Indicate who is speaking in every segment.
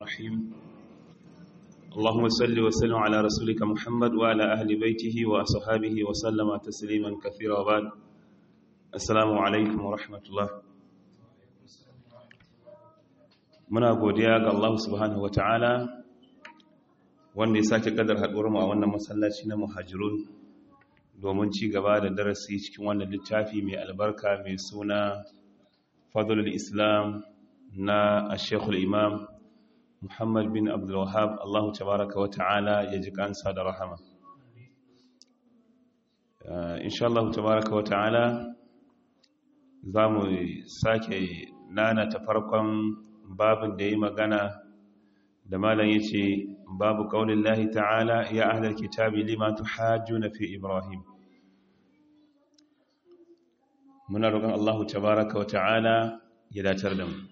Speaker 1: الرحيم اللهم صل وسلم على رسولك محمد وعلى أهل بيته وأصحابه وسلم تسليما كثيرا وبعد السلام عليكم ورحمة الله muna godiya ga Allah subhanahu wata'ala wanda ya sake kadar haɗuwar mu a wannan masallaci na muhajirun domin ci gaba da darasi cikin wannan littafi mai albarka mai suna fadlul islam na ashekul imam muhammad bin abdulwahab Allah tabaraka wata'ala ya ji kansa da rahama insha Allah tabaraka wata'ala za mu sake nana ta farkon babin da ya magana da malam ya ce babu ƙaunin lahi ta'ala ya ahalar kitabi lima tuhajju na fi ibrahim muna roƙon allahu tabaraka wa ta'ala ya datar da mu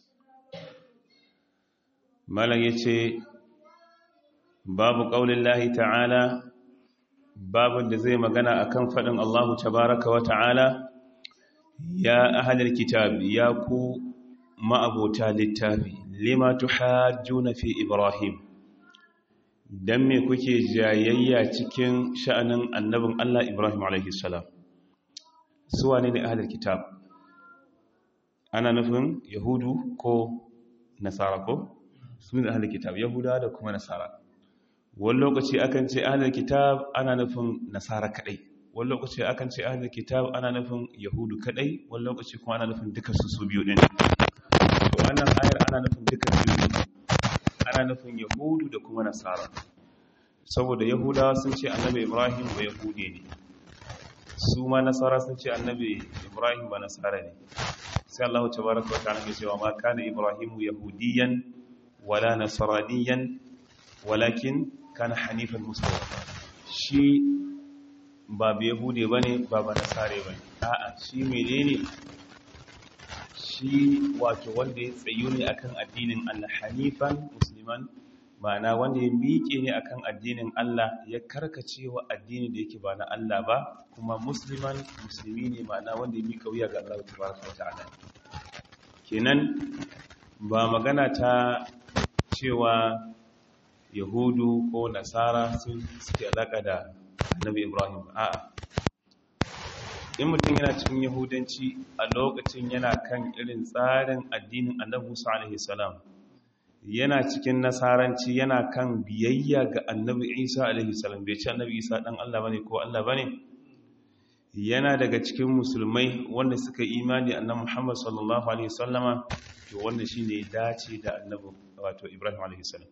Speaker 1: malam ya ce babu ƙaunin lahi ta'ala babin da zai magana akan faɗin allahu tabaraka wa ta'ala ya ahalar kitabi ya ku ma'abota littafi lima tuhajjuna fi ibrahim dan me kuke jayayya cikin sha'anin annabin Allah Ibrahim alaihi salam su wane ne ahlul kitab ana nufin yahudu ko nasara ko su ne ahlul kitab yahuda da kuma nasara wani lokaci akan ce ahlul kitab ana nufin nasara kadai wani lokaci akan ce ahlul kitab ana nufin yahudu kadai wani lokaci kuma ana nufin duka su su biyu din wannan ayar ana nufin dukkan biyu ana nufin yahudu da kuma nasara saboda yahudawa sun ce annabi ibrahim ba yahude ne su ma nasara sun ce annabi ibrahim ba nasara ne sai allahu tabaraka wa ta'ala ya cewa ma kana ibrahimu yahudiyan wala nasraniyan walakin kana hanifan muslima shi ba ba yahude bane ba ba nasare bane a'a shi menene shi wato wanda ya tsayu ne akan addinin Allah hanifan musliman ma'ana wanda ya miƙe ne akan addinin Allah ya karkace wa addini da yake ba na Allah ba kuma musliman musulmi ne ma'ana wanda ya miƙa wuya ga Allah tabaraka wa ta'ala kenan ba magana ta cewa yahudu ko nasara sun suke alaka da annabi ibrahim a'a in mutum yana cikin yahudanci a lokacin yana kan irin tsarin addinin annabi musa alaihi salam yana cikin nasaranci yana kan biyayya ga annabi isa alaihi salam bai ce annabi isa dan allah bane ko allah bane yana daga cikin musulmai wanda suka imani annabi muhammad sallallahu alaihi wasallama to wanda shine ya dace da annabi wato ibrahim alaihi salam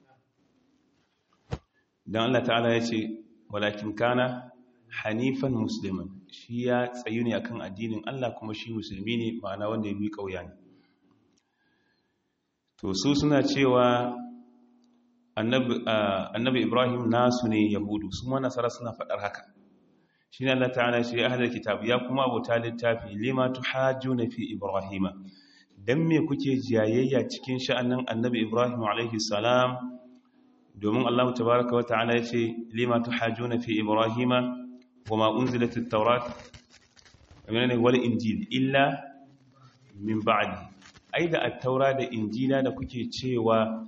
Speaker 1: dan allah ta'ala ya ce walakin kana hanifan musliman shi ya tsayu ne akan addinin Allah kuma shi musulmi ne ma'ana wanda ya bi kauya ne to su suna cewa annabi ibrahim nasu ne yahudu su ma nasara suna faɗar haka shi ne Allah ta'ala shi ya halar kitab ya kuma abota littafi lima tuhajjuna fi ibrahima dan me kuke jayayya cikin sha'anin annabi ibrahim alaihi salam domin Allah tabaraka wa ta'ala ya ce lima tuhajjuna fi ibrahima وما أنزلت التوراة والإنجيل إلا من بعد أيضا التوراة da injila da kuke cewa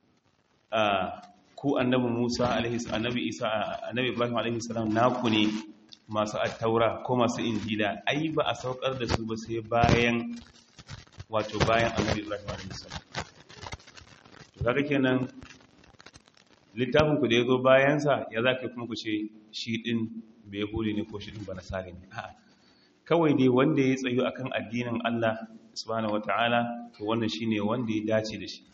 Speaker 1: ku annabi Musa alaihi annabi Isa annabi Ibrahim alaihi salam naku ne masu at-taura ko masu injila ai ba a saukar da su ba sai bayan wato bayan annabi Ibrahim alaihi salam to kaga kenan littafin ku da yazo bayan sa ya zaka kuma ku ce shi din bai huri ne ko shirin ba nasari ne a'a kawai dai wanda ya tsayo akan addinin Allah subhanahu wataala to wannan shine wanda ya dace da shi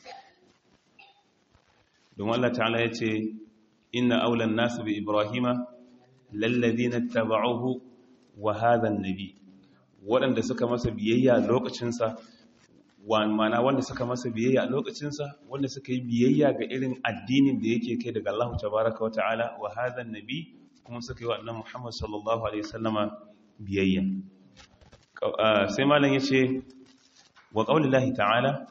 Speaker 1: don Allah ta'ala ya ce inna aulan nasu bi ibrahima lallazina tabauhu wa hadha an-nabi waɗanda suka masa biyayya lokacin sa mana wanda suka masa biyayya a lokacinsa wanda suka yi biyayya ga irin addinin da yake kai daga Allah tabaraka wa ta'ala wa hadha an-nabi kuma suka yi wa annan Muhammad sallallahu Alaihi wasallama biyayya. Sai malam ya ce, wa ƙaunin lahi ta'ala?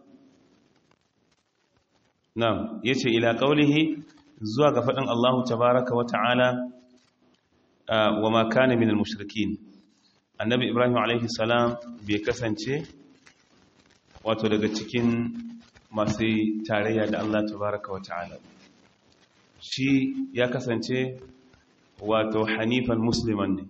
Speaker 1: Na, ya ce, ila ƙaunihi zuwa ga faɗin Allahu tabaraka wa ta'ala wa makana minal mushrikin. Annabi Ibrahim Alaihi salam bai kasance wato daga cikin masu tarayya da Allah tabaraka wa ta'ala shi ya kasance wato hanifan musliman ne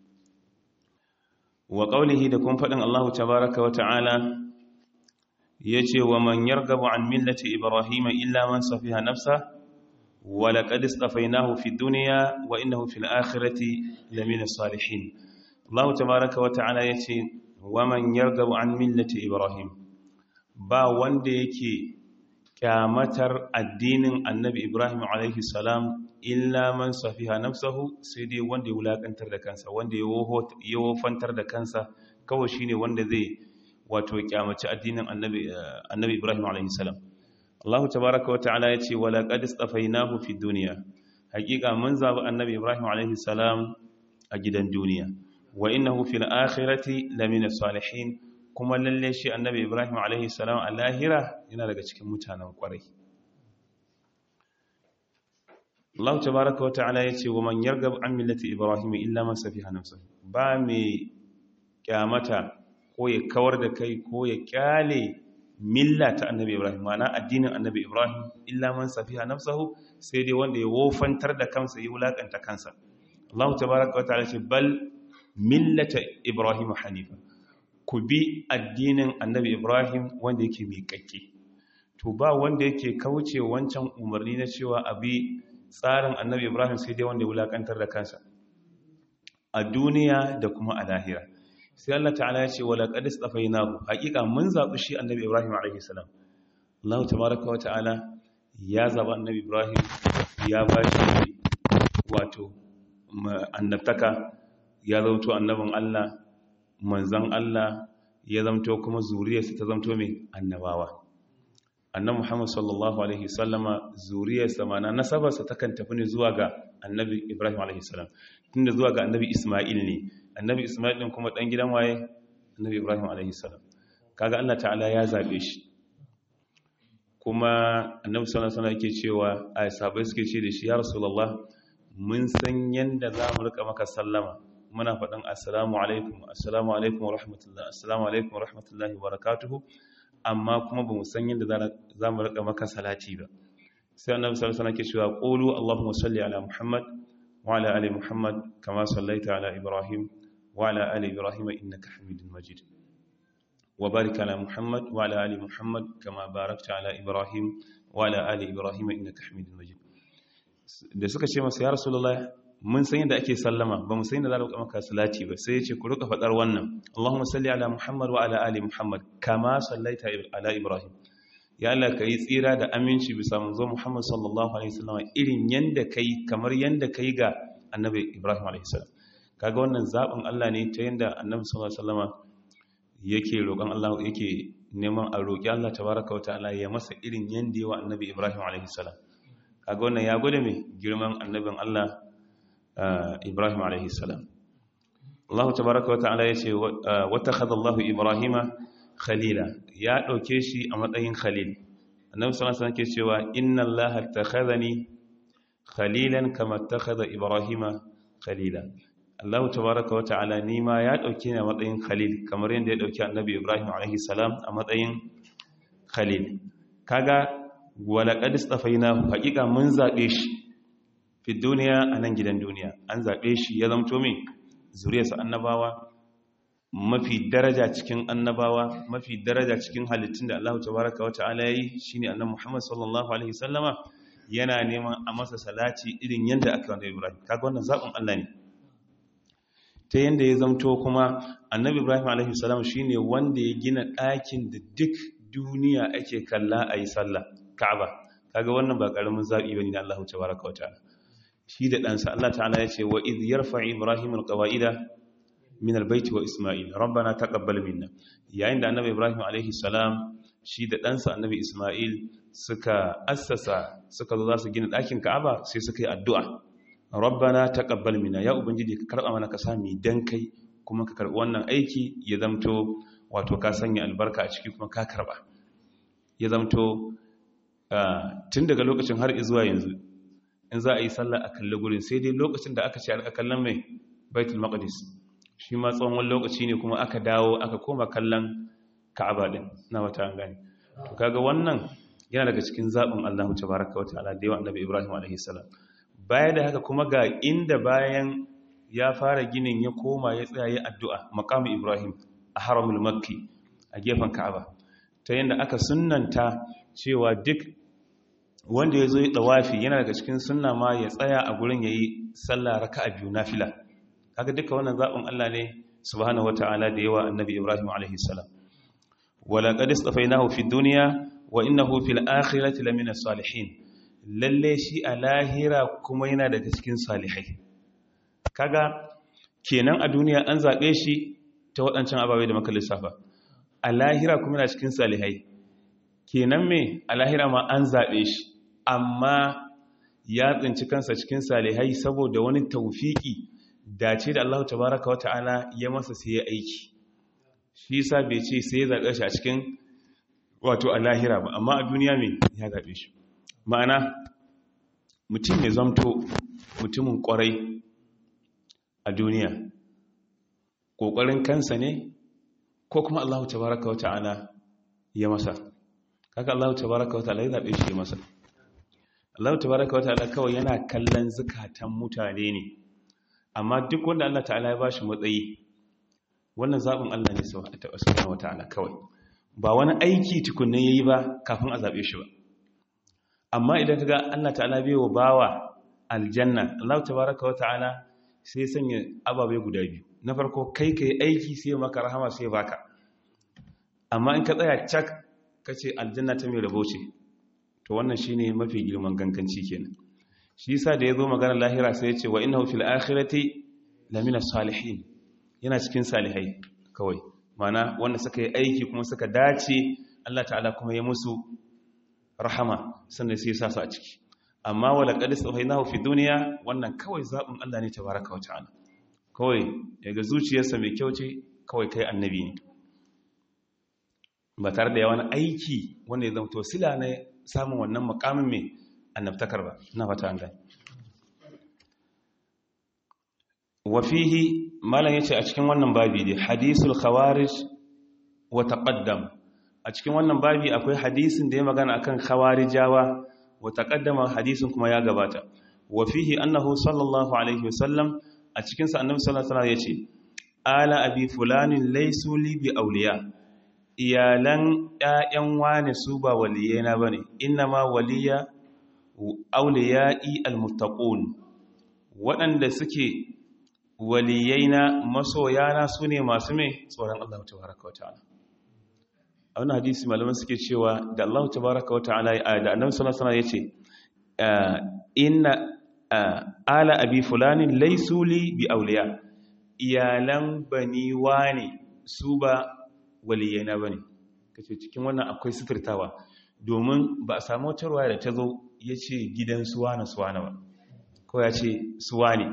Speaker 1: wa qaulihi da kun fadin Allah tabaraka wa ta'ala yace wa man yargabu an millati ibrahima illa man safiha nafsa wa laqad istafaynahu fid dunya wa innahu fil akhirati lamina salihin Allah tabaraka wa ta'ala yace wa man yargabu an millati ibrahim ba wanda yake kyamatar addinin annabi ibrahim alaihi salam illa man safiha nafsahu sai dai wanda ya wulakantar da kansa wanda ya wofantar da kansa kawai shine wanda zai wato kyamaci addinin annabi annabi ibrahim alaihi salam Allah tabaaraka wa ta'ala yace wala qad istafainahu fi dunya hakika mun zabi annabi ibrahim alaihi salam a gidan duniya wa innahu fil akhirati lamina salihin kuma lalle shi annabi ibrahim alaihi salam a lahira yana daga cikin mutanen kwarai Allah tabaraka wa ta'ala yace wa man yargab an millati ibrahim illa man safiha nafsuhu ba mai kyamata ko ya kawar da kai ko ya kyale milla ta annabi ibrahim mana addinin annabi ibrahim illa man safiha nafsuhu sai dai wanda ya wofantar da kansa ya wulakanta kansa Allah tabaraka wa ta'ala ce bal millata ibrahim hanifa ku bi addinin annabi ibrahim wanda yake miƙaƙƙe to ba wanda yake kauce wancan umarni na cewa abi tsarin annabi ibrahim sai dai wanda ya wulakantar da kansa a duniya da kuma a lahira sai Allah ta'ala ya ce wala qad istafainahu haqiqa mun zabi shi annabi ibrahim alaihi salam Allah tabaaraka wa ta'ala ya zaba annabi ibrahim ya ba shi wato annabtaka ya zauto annabin Allah manzan Allah ya zamto kuma zuriyarsa ta zamto mai annabawa annan Muhammad sallallahu alaihi sallama zuriyarsa mana nasabarsa takan tafi ne zuwa ga annabi Ibrahim alaihi salam tunda zuwa ga annabi Isma'il ne annabi Isma'il din kuma dan gidan waye annabi Ibrahim alaihi salam kaga Allah ta'ala ya zabe shi kuma annabi sallallahu alaihi wasallam yake cewa ai sahabbai suke ce da shi ya rasulullah mun san yanda za mu rika maka sallama muna faɗin assalamu alaikum assalamu alaikum wa rahmatullah assalamu alaikum wa rahmatullahi wa barakatuhu amma kuma ba mu san yadda za mu rika maka salati ba sai annabi sallallahu alaihi wasallam ke cewa qulu allahumma salli ala muhammad wa ala ali muhammad kama sallaita ala ibrahim wa ala ali ibrahim innaka hamidul majid wa barik ala muhammad wa ala ali muhammad kama barakta ala ibrahim wa ala ali ibrahim innaka hamidul majid da suka ce masa ya rasulullahi mun san yadda ake sallama ba mu san yadda za a maka salati ba sai ya ce ku rika faɗar wannan Allahumma salli ala Muhammad wa ala ali Muhammad kama sallaita ala Ibrahim ya Allah kai tsira da aminci bisa manzo Muhammad sallallahu alaihi wasallam irin yanda kai kamar yanda kai ga Annabi Ibrahim alaihi salam kaga wannan zabin Allah ne ta yanda Annabi sallallahu alaihi wasallam yake roƙon Allah yake neman a roƙi Allah tabaraka wa ta'ala ya masa irin yanda yawa Annabi Ibrahim alaihi salam kaga wannan ya gode mai girman annabin Allah Ibrahim alaihi salam. Allah tabaraka wa ta'ala yace wata khadallahu Ibrahima khalila ya dauke shi a matsayin khalil. Annabi sallallahu alaihi wasallam ke cewa inna Allah takhadhani khalilan kama takhadha Ibrahima khalila. Allah tabaraka wa ta'ala ni ma ya dauke ni a matsayin khalil kamar yadda ya dauki Annabi Ibrahim alaihi salam a matsayin khalil. Kaga wala qad istafainahu haqiqa mun zabe shi fi duniya a nan gidan duniya an zaɓe shi ya zamto min zuriyarsa annabawa mafi daraja cikin annabawa mafi daraja cikin halittun da Allah tabaraka wa ta'ala yayi shine annabi Muhammad sallallahu alaihi wasallama yana neman a masa salati irin yanda aka wanda Ibrahim kaga wannan zaɓin Allah ne ta yanda ya zamto kuma annabi Ibrahim alaihi salam shine wanda ya gina ɗakin da duk duniya ake kalla ayi sallah Ka'aba kaga wannan ba karamin zabi bane da Allah tabaraka wa ta'ala shi da ɗansa Allah ta'ala ya ce wa iz yarfa Ibrahim alqawaida min albayti wa Isma'il rabbana taqabbal minna yayin da annabi Ibrahim alaihi salam shi da ɗansa annabi Isma'il suka assasa suka zo za su gina ɗakin Ka'aba sai suka yi addu'a rabbana taqabbal minna ya ubangiji ka karba mana ka sami dan kai kuma ka karbi wannan aiki ya zamto wato ka sanya albarka a ciki kuma ka karba ya zamto tun daga lokacin har zuwa yanzu in za a yi sallah a kalli gurin sai dai lokacin da aka ce a kallon mai baitul maqdis shi ma tsawon wani lokaci ne kuma aka dawo aka koma kallon ka'aba din na wata an gani to kaga wannan yana daga cikin zaɓin Allah tabaraka wata'ala da yawa annabi Ibrahim alaihi salam baya da haka kuma ga inda bayan ya fara ginin ya koma ya tsaya ya addu'a maqamu Ibrahim a haramul makki a gefen Ka'aba ta yanda aka sunnanta cewa duk wanda ya zo ya dawafi yana daga cikin sunna ma ya tsaya a gurin yayi sallah raka'a biyu nafila kaga duka wannan zaɓin Allah ne subhanahu wata'ala da yawa annabi Ibrahim alaihi salam wala qad istafainahu fid dunya wa innahu fil akhirati lamina salihin lalle shi a lahira kuma yana daga cikin salihai kaga kenan a duniya an zabe shi ta waɗancan ababai da muka lissafa a lahira kuma yana cikin salihai kenan me a lahira ma an zabe shi amma ya tsinci kansa cikin salihai saboda wani tawfiki dace da Allah tabaraka wa ta'ala ya masa sai ya aiki shi yasa bai ce sai ya zabe shi a cikin wato a lahira ba amma a duniya mai ya zaɓe shi ma'ana mutum ya zamto mutumin ƙwarai a duniya ƙoƙarin kansa ne ko kuma Allah tabaraka wa ta'ala ya masa kaka Allah tabaraka wa ta'ala ya zaɓe shi ya masa Allah tabaraka wa ta'ala kawai yana kallon zukatan mutane ne amma duk wanda Allah ta'ala ya ba shi matsayi wannan zaɓin Allah ne subhanahu wa ta'ala kawai ba wani aiki tukunne yayi ba kafin a zabe shi ba amma idan kaga Allah ta'ala bai wa bawa aljanna Allah tabaaraka wa ta'ala sai sanya ababai guda biyu na farko kai kai aiki sai maka rahama sai baka amma in ka tsaya cak kace aljanna ta mai rabo ce to wannan shine mafi girman ganganci kenan shi yasa da yazo magana lahira sai ya ce wa innahu fil akhirati lamina salihin yana cikin salihai kawai mana wanda suka yi aiki kuma suka dace Allah ta'ala kuma ya musu rahama sannan sai ya sa su a ciki amma wala qadis tsawainahu fi duniya wannan kawai zabin Allah ne tabaraka wa ta'ala kawai daga zuciyarsa mai kyau ce kawai kai annabi ne ba tare da yawan aiki wanda ya zama to sila ne samun wannan makamin mai annabtakar ba na fata an gani wafihi malam yace a cikin wannan babi dai hadisul khawarij wa taqaddam a cikin wannan babi akwai hadisin da ya magana akan khawarijawa wa taqaddama hadisin kuma ya gabata wafihi annahu sallallahu alaihi wasallam a cikin sa annabi sallallahu alaihi wasallam yace ala abi fulanin laysu li bi awliya iyalan ƴaƴan wani su ba waliyena bane innama waliya awliya'i almuttaqun waɗanda suke waliyaina masoyana su ne masu mai tsoron Allah tabaraka wa ta'ala a wani hadisi malaman suke cewa da Allah tabaraka wa ta'ala da annabi sallallahu alaihi wasallam yace inna ala abi fulanin laysu li bi awliya iyalan bani wani su ba waliyaina bane kace cikin wannan akwai sifirtawa domin ba a samu wata ruwaya da ta zo yace gidan suwana suwana ba ko ya ce suwani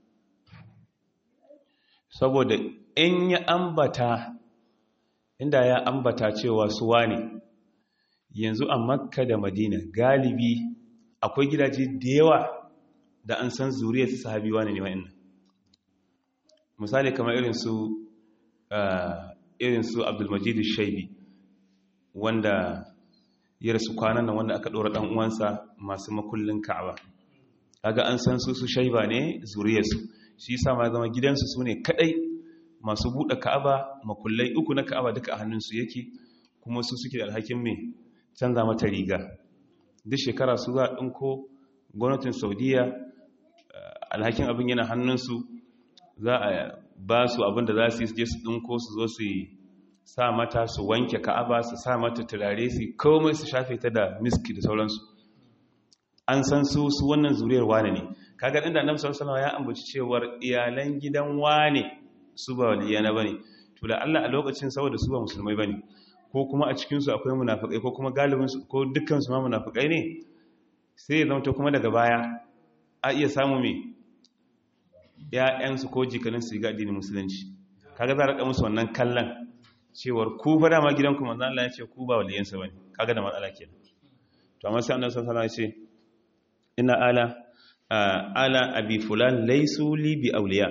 Speaker 1: saboda in ya ambata inda ya ambata cewa suwa ne yanzu a makka da madina galibi akwai gidaje da yawa da an san zuriyar su sahabi wani ne wa'in misali kamar irin su irin su abdulmajid shaibi wanda ya rasu kwanan nan wanda aka ɗora ɗan uwansa masu makullin ka'aba kaga an san su su shaiba ne zuriyarsu shi yasa ma zama gidansu su ne kadai masu buɗe ka'aba makullai uku na ka'aba duka a hannunsu yake kuma su suke da alhakin mai canza mata riga duk shekara su za a ɗinko gwamnatin saudiya alhakin abin yana hannunsu za a ba su abin da za su yi je su ɗinko su zo su yi sa mata su wanke ka'aba su sa mata turare su komai su shafe ta da miski da sauransu an san su su wannan zuriyar wane ne kaga inda annabi sallallahu alaihi ya ambaci cewar iyalan gidan wane su ba waliyana bane to da Allah a lokacin saboda su ba musulmai bane ko kuma a cikin su akwai munafikai ko kuma galibin su ko dukkan su ma munafikai ne sai ya zama kuma daga baya a iya samu me ƴaƴan su ko jikanin su ga addinin musulunci kaga za a raka musu wannan kallon cewar ku fa dama gidanku manzo Allah ya ce ku ba waliyansa bane kaga da matsala kenan to amma sai annabi sallallahu alaihi wasallam ya ce ina ala ala abi fulan laisu li bi auliya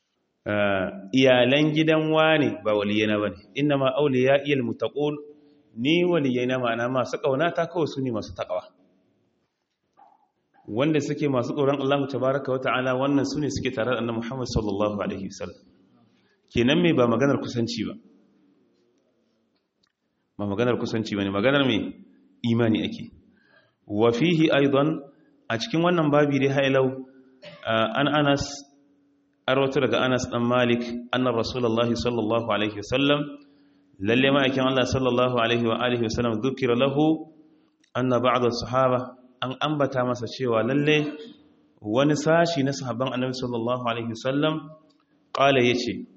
Speaker 1: iyalan gidan wani ba waliyana bane inna ma auliya iyal muttaqun ni waliyai na ma'ana masu ƙaunata kawai su ne masu taƙawa wanda suke masu tsoron Allah tabaraka wa ta'ala wannan su ne suke tare da annabi Muhammad sallallahu alaihi wasallam kenan me ba maganar kusanci ba ba maganar kusanci bane maganar me imani ake wa fihi aidan a cikin wannan babi dai hailau an Anas arwata daga Anas dan Malik annar Rasulullahi sallallahu alaihi wasallam lalle ma'aikin Allah sallallahu alaihi wa alihi wasallam dhukira lahu anna ba'd as-sahaba an ambata masa cewa lalle wani sashi na sahabban Annabi sallallahu alaihi wasallam qala yace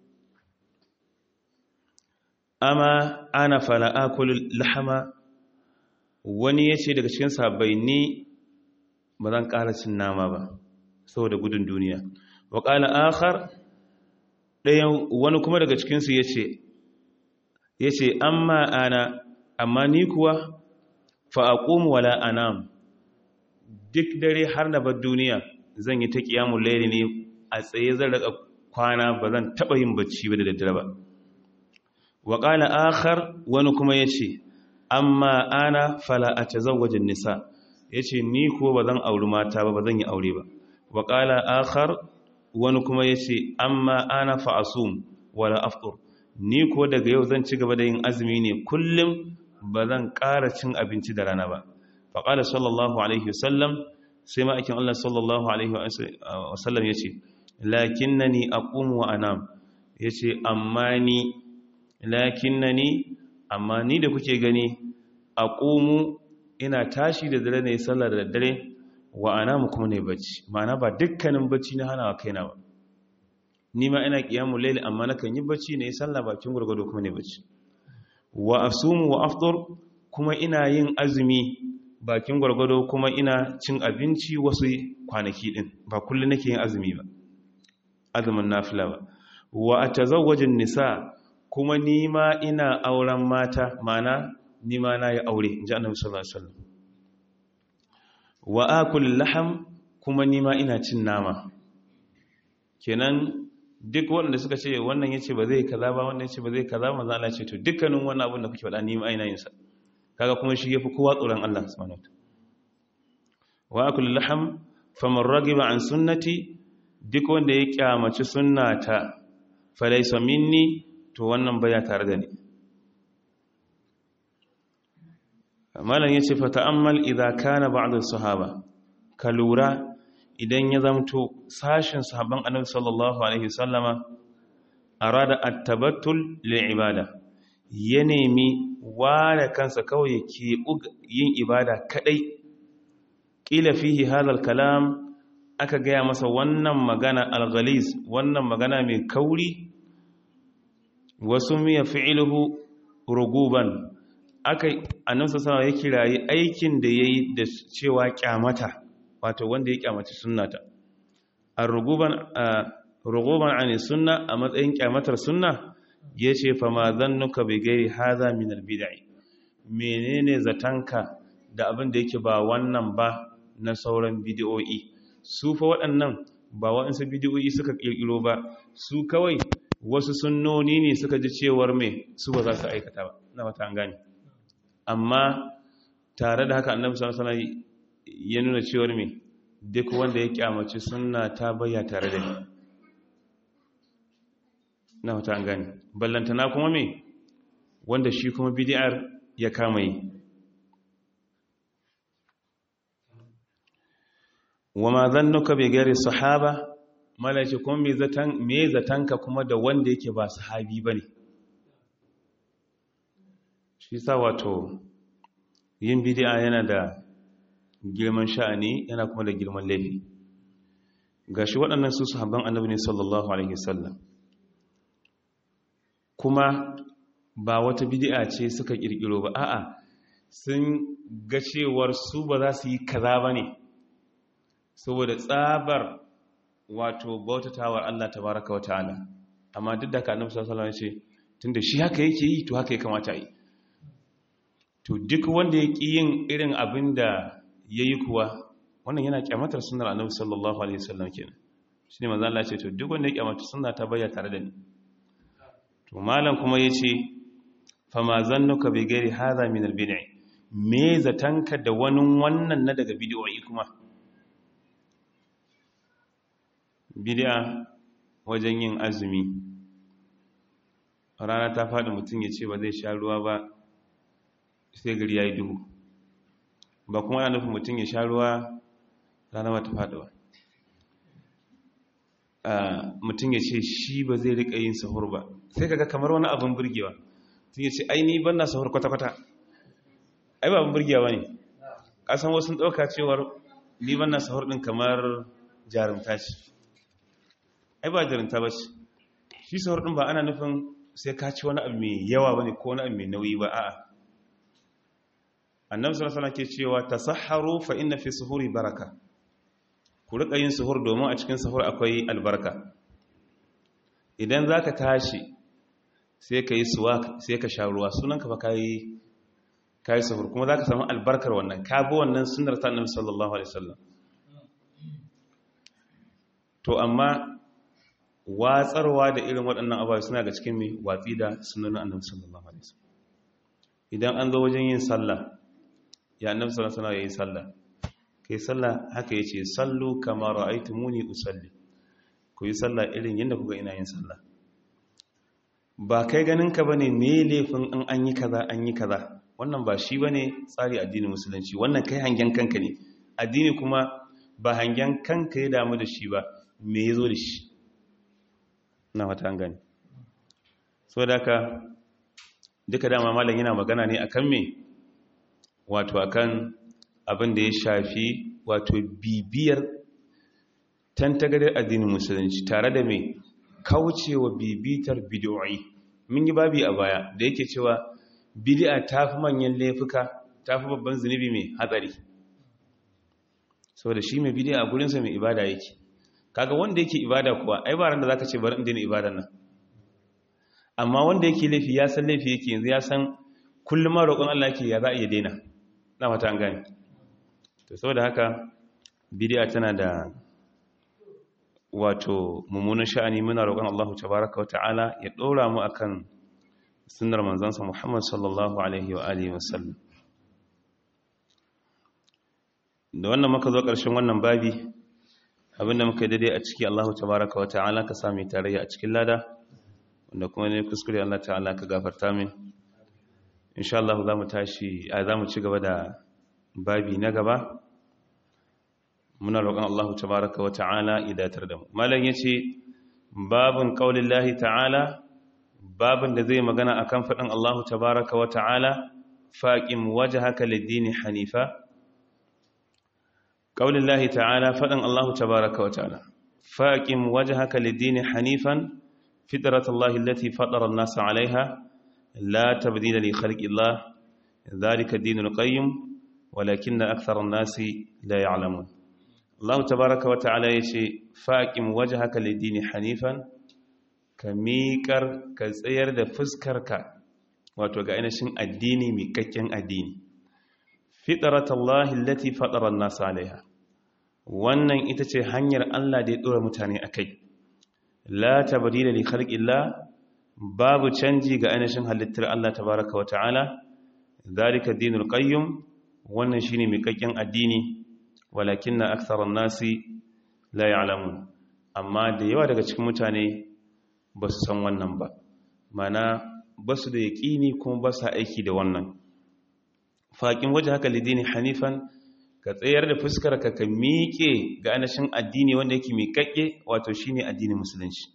Speaker 1: amma ana fala akulu lahama wani yace daga cikin sahabbai ni ba zan ƙara cin nama ba saboda gudun duniya wa qala akhar ɗayan wani kuma daga cikinsu yace ya ce amma ana amma ni kuwa fa'aƙumu wala anam duk dare har na bar duniya zan yi ta ƙiyamun lairi ne a tsaye zan raka kwana ba zan taɓa yin bacci ba da daddare ba wa ƙala akhar wani kuma ya ce amma ana fala a ta wajen nisa ya ce ni kuwa ba zan auri mata ba ba zan yi aure ba wa ƙala akhar wani kuma ya ce amma ana fa'asum wala aftur ni ko daga yau zan ci gaba da yin azumi ne kullum ba zan ƙara cin abinci da rana ba faƙala sallallahu alaihi wasallam sai ma'aikin Allah sallallahu alaihi wasallam ya ce lakin na ni a wa anam ya ce amma ni lakin na ni amma ni da kuke gani a ina tashi da dare ne sallar da dare wa anamu kuma ne bacci ma'ana ba dukkanin bacci na hana wa kaina ba ni ma ina kiyamu laili amma nakan yi bacci ne sallah bakin gurgudu kuma ne bacci wa asumu wa afdur kuma ina yin azumi bakin gurgudu kuma ina cin abinci wasu kwanaki din ba kullun nake yin azumi ba azumin nafila ba wa atazawwajin nisa kuma ni ma ina auren mata mana ni ma na yi aure inji annabi sallallahu alaihi wasallam wa akul laham kuma ni ma ina cin nama kenan duk wanda suka ce wannan yace ba zai kaza ba wannan yace ba zai kaza manzo Allah ce to dukkanin wannan abin da kuke faɗa ni ma ina yin sa kaga kuma shi yafi kowa tsoron Allah subhanahu wa akul laham faman ragiba an sunnati duk wanda ya kyamaci sunnata falaysa minni to wannan baya tare da ni malam yace fa ta'ammal idza kana ba'd as-sahaba ka lura idan ya zamto sashin sahabban annabi sallallahu alaihi sallama arada at-tabattul lil ibada ya nemi ware kansa kawai yake yin ibada kadai kila fihi hadal kalam aka gaya masa wannan magana al-ghalis wannan magana mai kauri wasu miya fi'luhu ruguban aka annabi sallallahu alaihi ya kirayi aikin da yayi da cewa kyamata wato wanda ya kyamaci sunnata ar-ruguban ruguban an sunna a matsayin kyamatar sunna yace fa ma zannuka bi gairi hadha min al-bid'i menene zatanka da abin da yake ba wannan ba na sauran bid'o'i su fa waɗannan ba waɗansu bid'o'i suka kirkiro ba su kawai wasu sunnoni ne suka ji cewar me su ba za su aikata ba na wata an gane amma tare da haka annabi sallallahu alaihi wasallam ya nuna cewar me duk wanda ya kyamaci sunna ta bayya tare da ni na wata an gani ballantana kuma me wanda shi kuma bid'ar ya kama yi wa ma zannuka bi gari sahaba malaci kuma me zatan me zatanka kuma da wanda yake ba sahabi bane shi sa wato yin bid'a yana da girman sha'ani yana kuma da girman laifi gashi waɗannan su sahabban annabi ne sallallahu alaihi wasallam kuma ba wata bid'a ce suka kirkiro ba a'a sun ga cewar su ba za su yi kaza bane saboda tsabar wato bautatawar Allah tabaraka wa ta'ala amma duk da ka annabi sallallahu alaihi wasallam ya ce tunda shi haka yake yi to haka ya kamata yi to duk wanda ya ƙi yin irin abin da ya yi kuwa wannan yana kyamatar sunar annabi sallallahu alaihi wasallam kenan shi ne manzan Allah ce to duk wanda ya kyamata suna ta bayyana tare da ni to malam kuma ya ce fama zannuka bi gairi hadha min al-bid'i me zatanka da wani wannan na daga bid'o'i kuma bid'a wajen yin azumi rana ta faɗi mutum ya ce ba zai sha ruwa ba sai gari ya yi duhu ba kuma yana nufin mutum ya sha ruwa rana ba ta faɗi ba mutum ya ce shi ba zai riƙa yin sahur ba sai kaga kamar wani abin burgewa tun ya ce aini ban na sahur kwata-kwata ai ba abin burgewa ne ƙasan wasu ɗauka cewar ni ban na sahur ɗin kamar jarumta ce ai ba jarumta ba ce shi sahur ɗin ba ana nufin sai ka ci wani abu mai yawa ba ne ko wani abu mai nauyi ba a'a annabi sallallahu alaihi ke cewa tasahharu fa inna fi suhuri baraka ku rika yin suhur domin a cikin suhur akwai albarka idan zaka tashi sai ka yi suwa sai ka sha ruwa sunan ka fa kai kai suhur kuma zaka samu albarkar wannan ka bi wannan sunnar ta annabi sallallahu alaihi wasallam to amma watsarwa da irin waɗannan abubuwa suna ga cikin mai watsi da sunanin annabi sallallahu alaihi wasallam idan an zo wajen yin sallah ya annabi sallallahu alaihi wasallam yayin sallah kai sallah haka yace sallu kama ra'aytumuni usalli ku yi sallah irin yadda kuga ina yin sallah ba kai ganin ka bane me laifin in an yi kaza an yi kaza wannan ba shi bane tsari addinin musulunci wannan kai hangen kanka ne addini kuma ba hangen kanka ya damu da shi ba me yazo da shi na wata gani so da ka duka dama malam yana magana ne akan me wato akan abin da ya shafi wato bibiyar tantagadar addinin musulunci tare da me kaucewa bibitar bid'o'i mun yi babi a baya da yake cewa bid'a tafi manyan laifuka tafi babban zunubi mai hatsari saboda shi mai bid'a a gurinsa mai ibada yake kaga wanda yake ibada kuwa ai ba ran da zaka ce bari in daina ibadan nan amma wanda yake laifi ya san laifi yake yanzu ya san kullum ma roƙon Allah yake ya za a iya daina na mata an gane to saboda haka bid'a tana da wato mummunan sha'ani muna roƙon Allah tabaraka wata'ala ya ɗora mu akan sunnar manzansa Muhammad sallallahu alaihi wa alihi wasallam da wannan muka zo ƙarshen wannan babi abinda muka yi daidai a ciki Allah tabaraka wata'ala ka sami tarayya a cikin lada wanda kuma ne kuskure Allah ta'ala ka gafarta min insha Allah za mu tashi a za mu ci gaba da babi na gaba muna roƙon Allah tabaraka wa ta'ala idatar da mu malam yace babun qaulillahi ta'ala babun da zai magana akan fadin Allah tabaraka wa ta'ala faqim wajhaka lid-din hanifa qaulillahi ta'ala fadin Allah tabaraka wa ta'ala faqim wajhaka lid-din hanifan fitratallahi allati fatara an-nasa 'alayha la tabdila li khalqillah dhalika ad-dinul qayyim walakinna akthara an-nasi la ya'lamun Allah tabaraka wa ta'ala ya ce faƙin waje haka lidini hanifan ka miƙar ka tsayar da fuskarka wato ga ainihin addini miƙaƙƙen addini fitaratallahi lati fatarar nasu alaiha wannan ita ce hanyar Allah da ya ɗora mutane a kai la tabdila li khalqillah babu canji ga ainihin halittar Allah tabaraka wa ta'ala zalika dinul qayyim wannan shine miƙaƙƙen addini walakin na aksarar nasi la ya'lamun amma da yawa daga cikin mutane ba su san wannan ba mana ba su da yaƙini kuma ba su aiki da wannan faƙin waje haka lidini hanifan ka tsayar da fuskar ka ka miƙe ga anashin addini wanda yake miƙaƙe wato shine addinin musulunci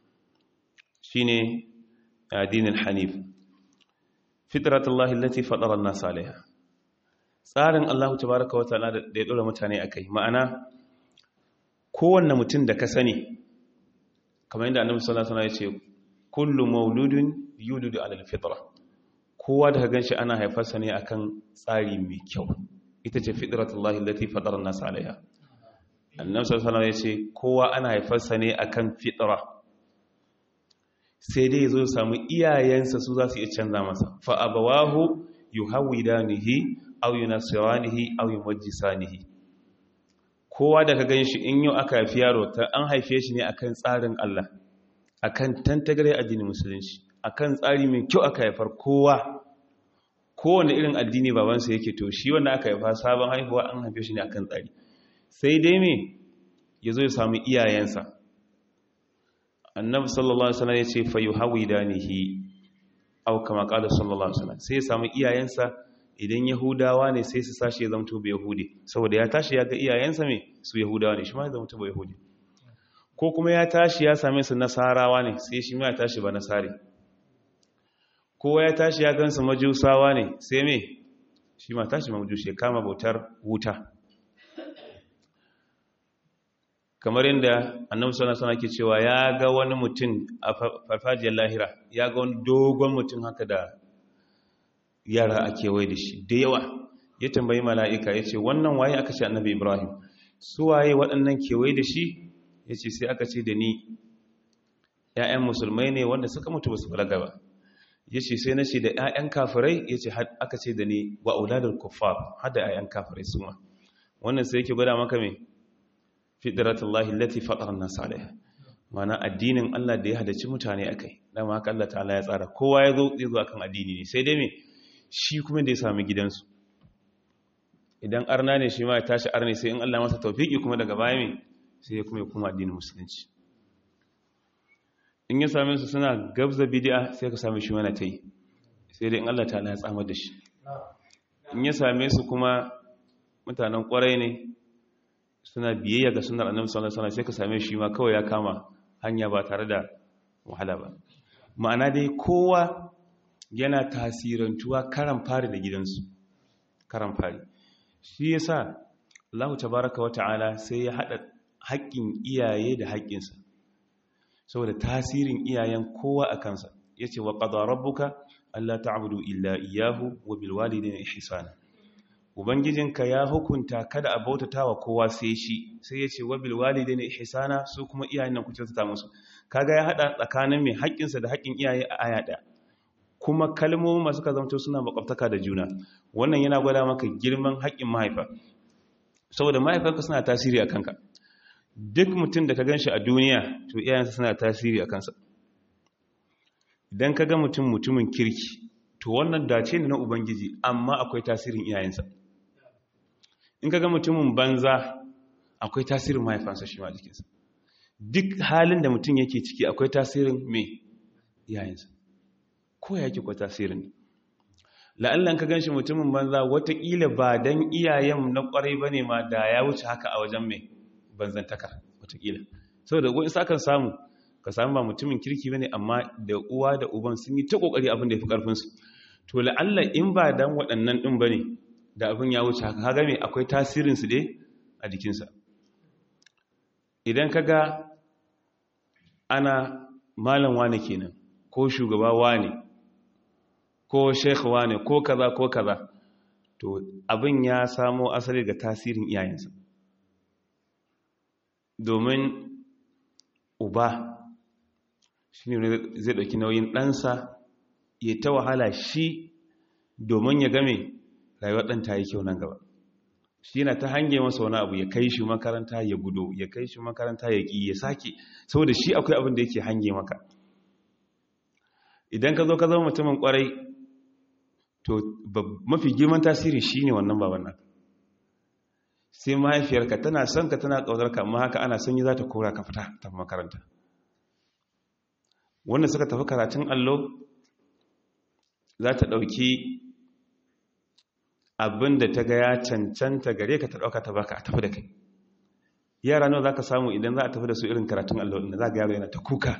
Speaker 1: shine addinin hanif fitratullahi allati fatara an-nas alaiha tsarin Allah tabaraka wa ta'ala da ya dora mutane akai ma'ana kowanne mutum da ka sani kamar yadda annabi sallallahu alaihi wasallam ya ce kullu mauludin yulidu ala alfitra kowa da ka ganshi ana haifarsa ne akan tsari mai kyau ita ce fitratullahi allati fatara an-nas alaiha annabi sallallahu alaihi wasallam ya ce kowa ana haifarsa ne akan fitra sai dai zo samu iyayensa su za su iya canza masa fa abawahu yuhawidanihi aw yunasiranihi aw yumajjisanihi kowa da ka ganshi in yau aka haifi yaro ta an haife shi ne akan tsarin Allah akan tantagare addinin musulunci akan tsari mai kyau aka haifar kowa kowane irin addini babansa yake to shi wanda aka haifa sabon haihuwa an haife shi ne akan tsari sai dai me ya zo ya samu iyayensa annabi sallallahu alaihi wasallam ya ce fa yuhawidanihi aw kama qala sallallahu alaihi wasallam sai ya samu iyayensa idan yahudawa ne sai su sashi ya zamto bai yahudi saboda ya tashi ya ga iyayensa me su yahudawa ne shi ma ya zamto bai yahudi ko kuma ya tashi ya same su nasarawa ne sai shi ma ya tashi ba nasari ko ya tashi ya gansu majusawa ne sai me shi ma tashi majusi ya kama bautar wuta kamar yadda annabi sallallahu alaihi ke cewa ya ga wani mutum a farfajiyar lahira ya ga wani dogon mutum haka da yara a kewaye da shi da yawa ya tambayi mala'ika ya ce wannan waye aka ce annabi ibrahim su waye waɗannan kewaye da shi ya ce sai aka ce da ni ‘ya'yan musulmai ne wanda suka mutu ba su balaga ba ya ce sai na ce da ‘ya'yan kafirai ya ce aka ce da ni wa auladar kuffar hada ‘ya'yan kafirai su ma wannan sai yake gwada maka mai fitratullahi lati fatara nas alaiha mana addinin Allah da ya hadaci mutane akai dama haka Allah ta'ala ya tsara kowa ya zo zai zo akan addini ne sai dai me shi kuma da ya sami gidansu idan arna ne shi ma ya tashi arne sai in Allah masa tawfiki kuma daga baya me sai ya kuma ya kuma addinin musulunci in ya same su suna gabza bid'a sai ka same shi wani ta yi sai dai in Allah ta'ala ya tsamar da shi in ya same su kuma mutanen kwarai ne suna biyayya ga sunar annabi sallallahu alaihi wasallam sai ka same shi ma kawai ya kama hanya ba tare da wahala ba ma'ana dai kowa yana tasirantuwa karan fari da gidansu karan fari shi yasa Allah tabaaraka wata'ala sai ya hada haƙƙin iyaye da haƙƙinsa saboda tasirin iyayen kowa a kansa yace wa qada rabbuka alla ta'budu illa iyyahu wa bil walidayni ihsana ubangijinka ya hukunta kada a bautata wa kowa sai shi sai ya ce wabil walide ne ihsana su kuma iyayen nan ku kyautata musu kaga ya hada tsakanin mai haƙƙinsa da haƙƙin iyaye a aya ɗaya kuma kalmomin masu ka zamto suna makwabtaka da juna wannan yana gwada maka girman haƙƙin mahaifa saboda mahaifanka suna tasiri a kanka duk mutum da ka gan shi a duniya to iyayensa suna tasiri a kansa idan ka ga mutum mutumin kirki to wannan dace ne na ubangiji amma akwai tasirin iyayensa in ka ga mutumin banza akwai tasirin mahaifansa shi ma jikinsa duk halin da mutum yake ciki akwai tasirin mai iyayensa ko ya ke kwa tasirin la'allan ka ganshi mutumin banza watakila ba don iyayen na kwarai ba ne ma da ya wuce haka a wajen mai banzantaka watakila saboda wani sakan samu ka samu ba mutumin kirki ba ne amma da uwa da uban sun yi ta kokari abin da ya fi karfinsu to la'alla in ba dan waɗannan ɗin ba ne da abin ya wuce haka haga mai akwai tasirinsu dai a jikinsa idan ka ga ana malam wane kenan ko shugaba wane ko sheikh wane ko kaza ko kaza to abin ya samo asali ga tasirin iyayensa domin uba shi ne zai ɗauki nauyin ɗansa ya ta wahala shi domin ya game rayuwar ɗan ta yi kyau nan gaba shi yana ta hange masa wani abu ya kai shi makaranta ya gudo ya kai shi makaranta ya ƙi ya sake saboda shi akwai abin da yake hange maka idan ka zo ka zama mutumin ƙwarai to mafi girman tasiri shi ne wannan baban nan sai mahaifiyarka tana son ka tana ƙaunarka amma haka ana sanyi za ta kora ka fita ta makaranta wanda suka tafi karatun allo za ta ɗauki abin da ta ga ya cancanta gare ka ta ɗauka ta baka a tafi da kai yara nawa za ka samu idan za a tafi da su irin karatun allo inda za ga yaro yana ta kuka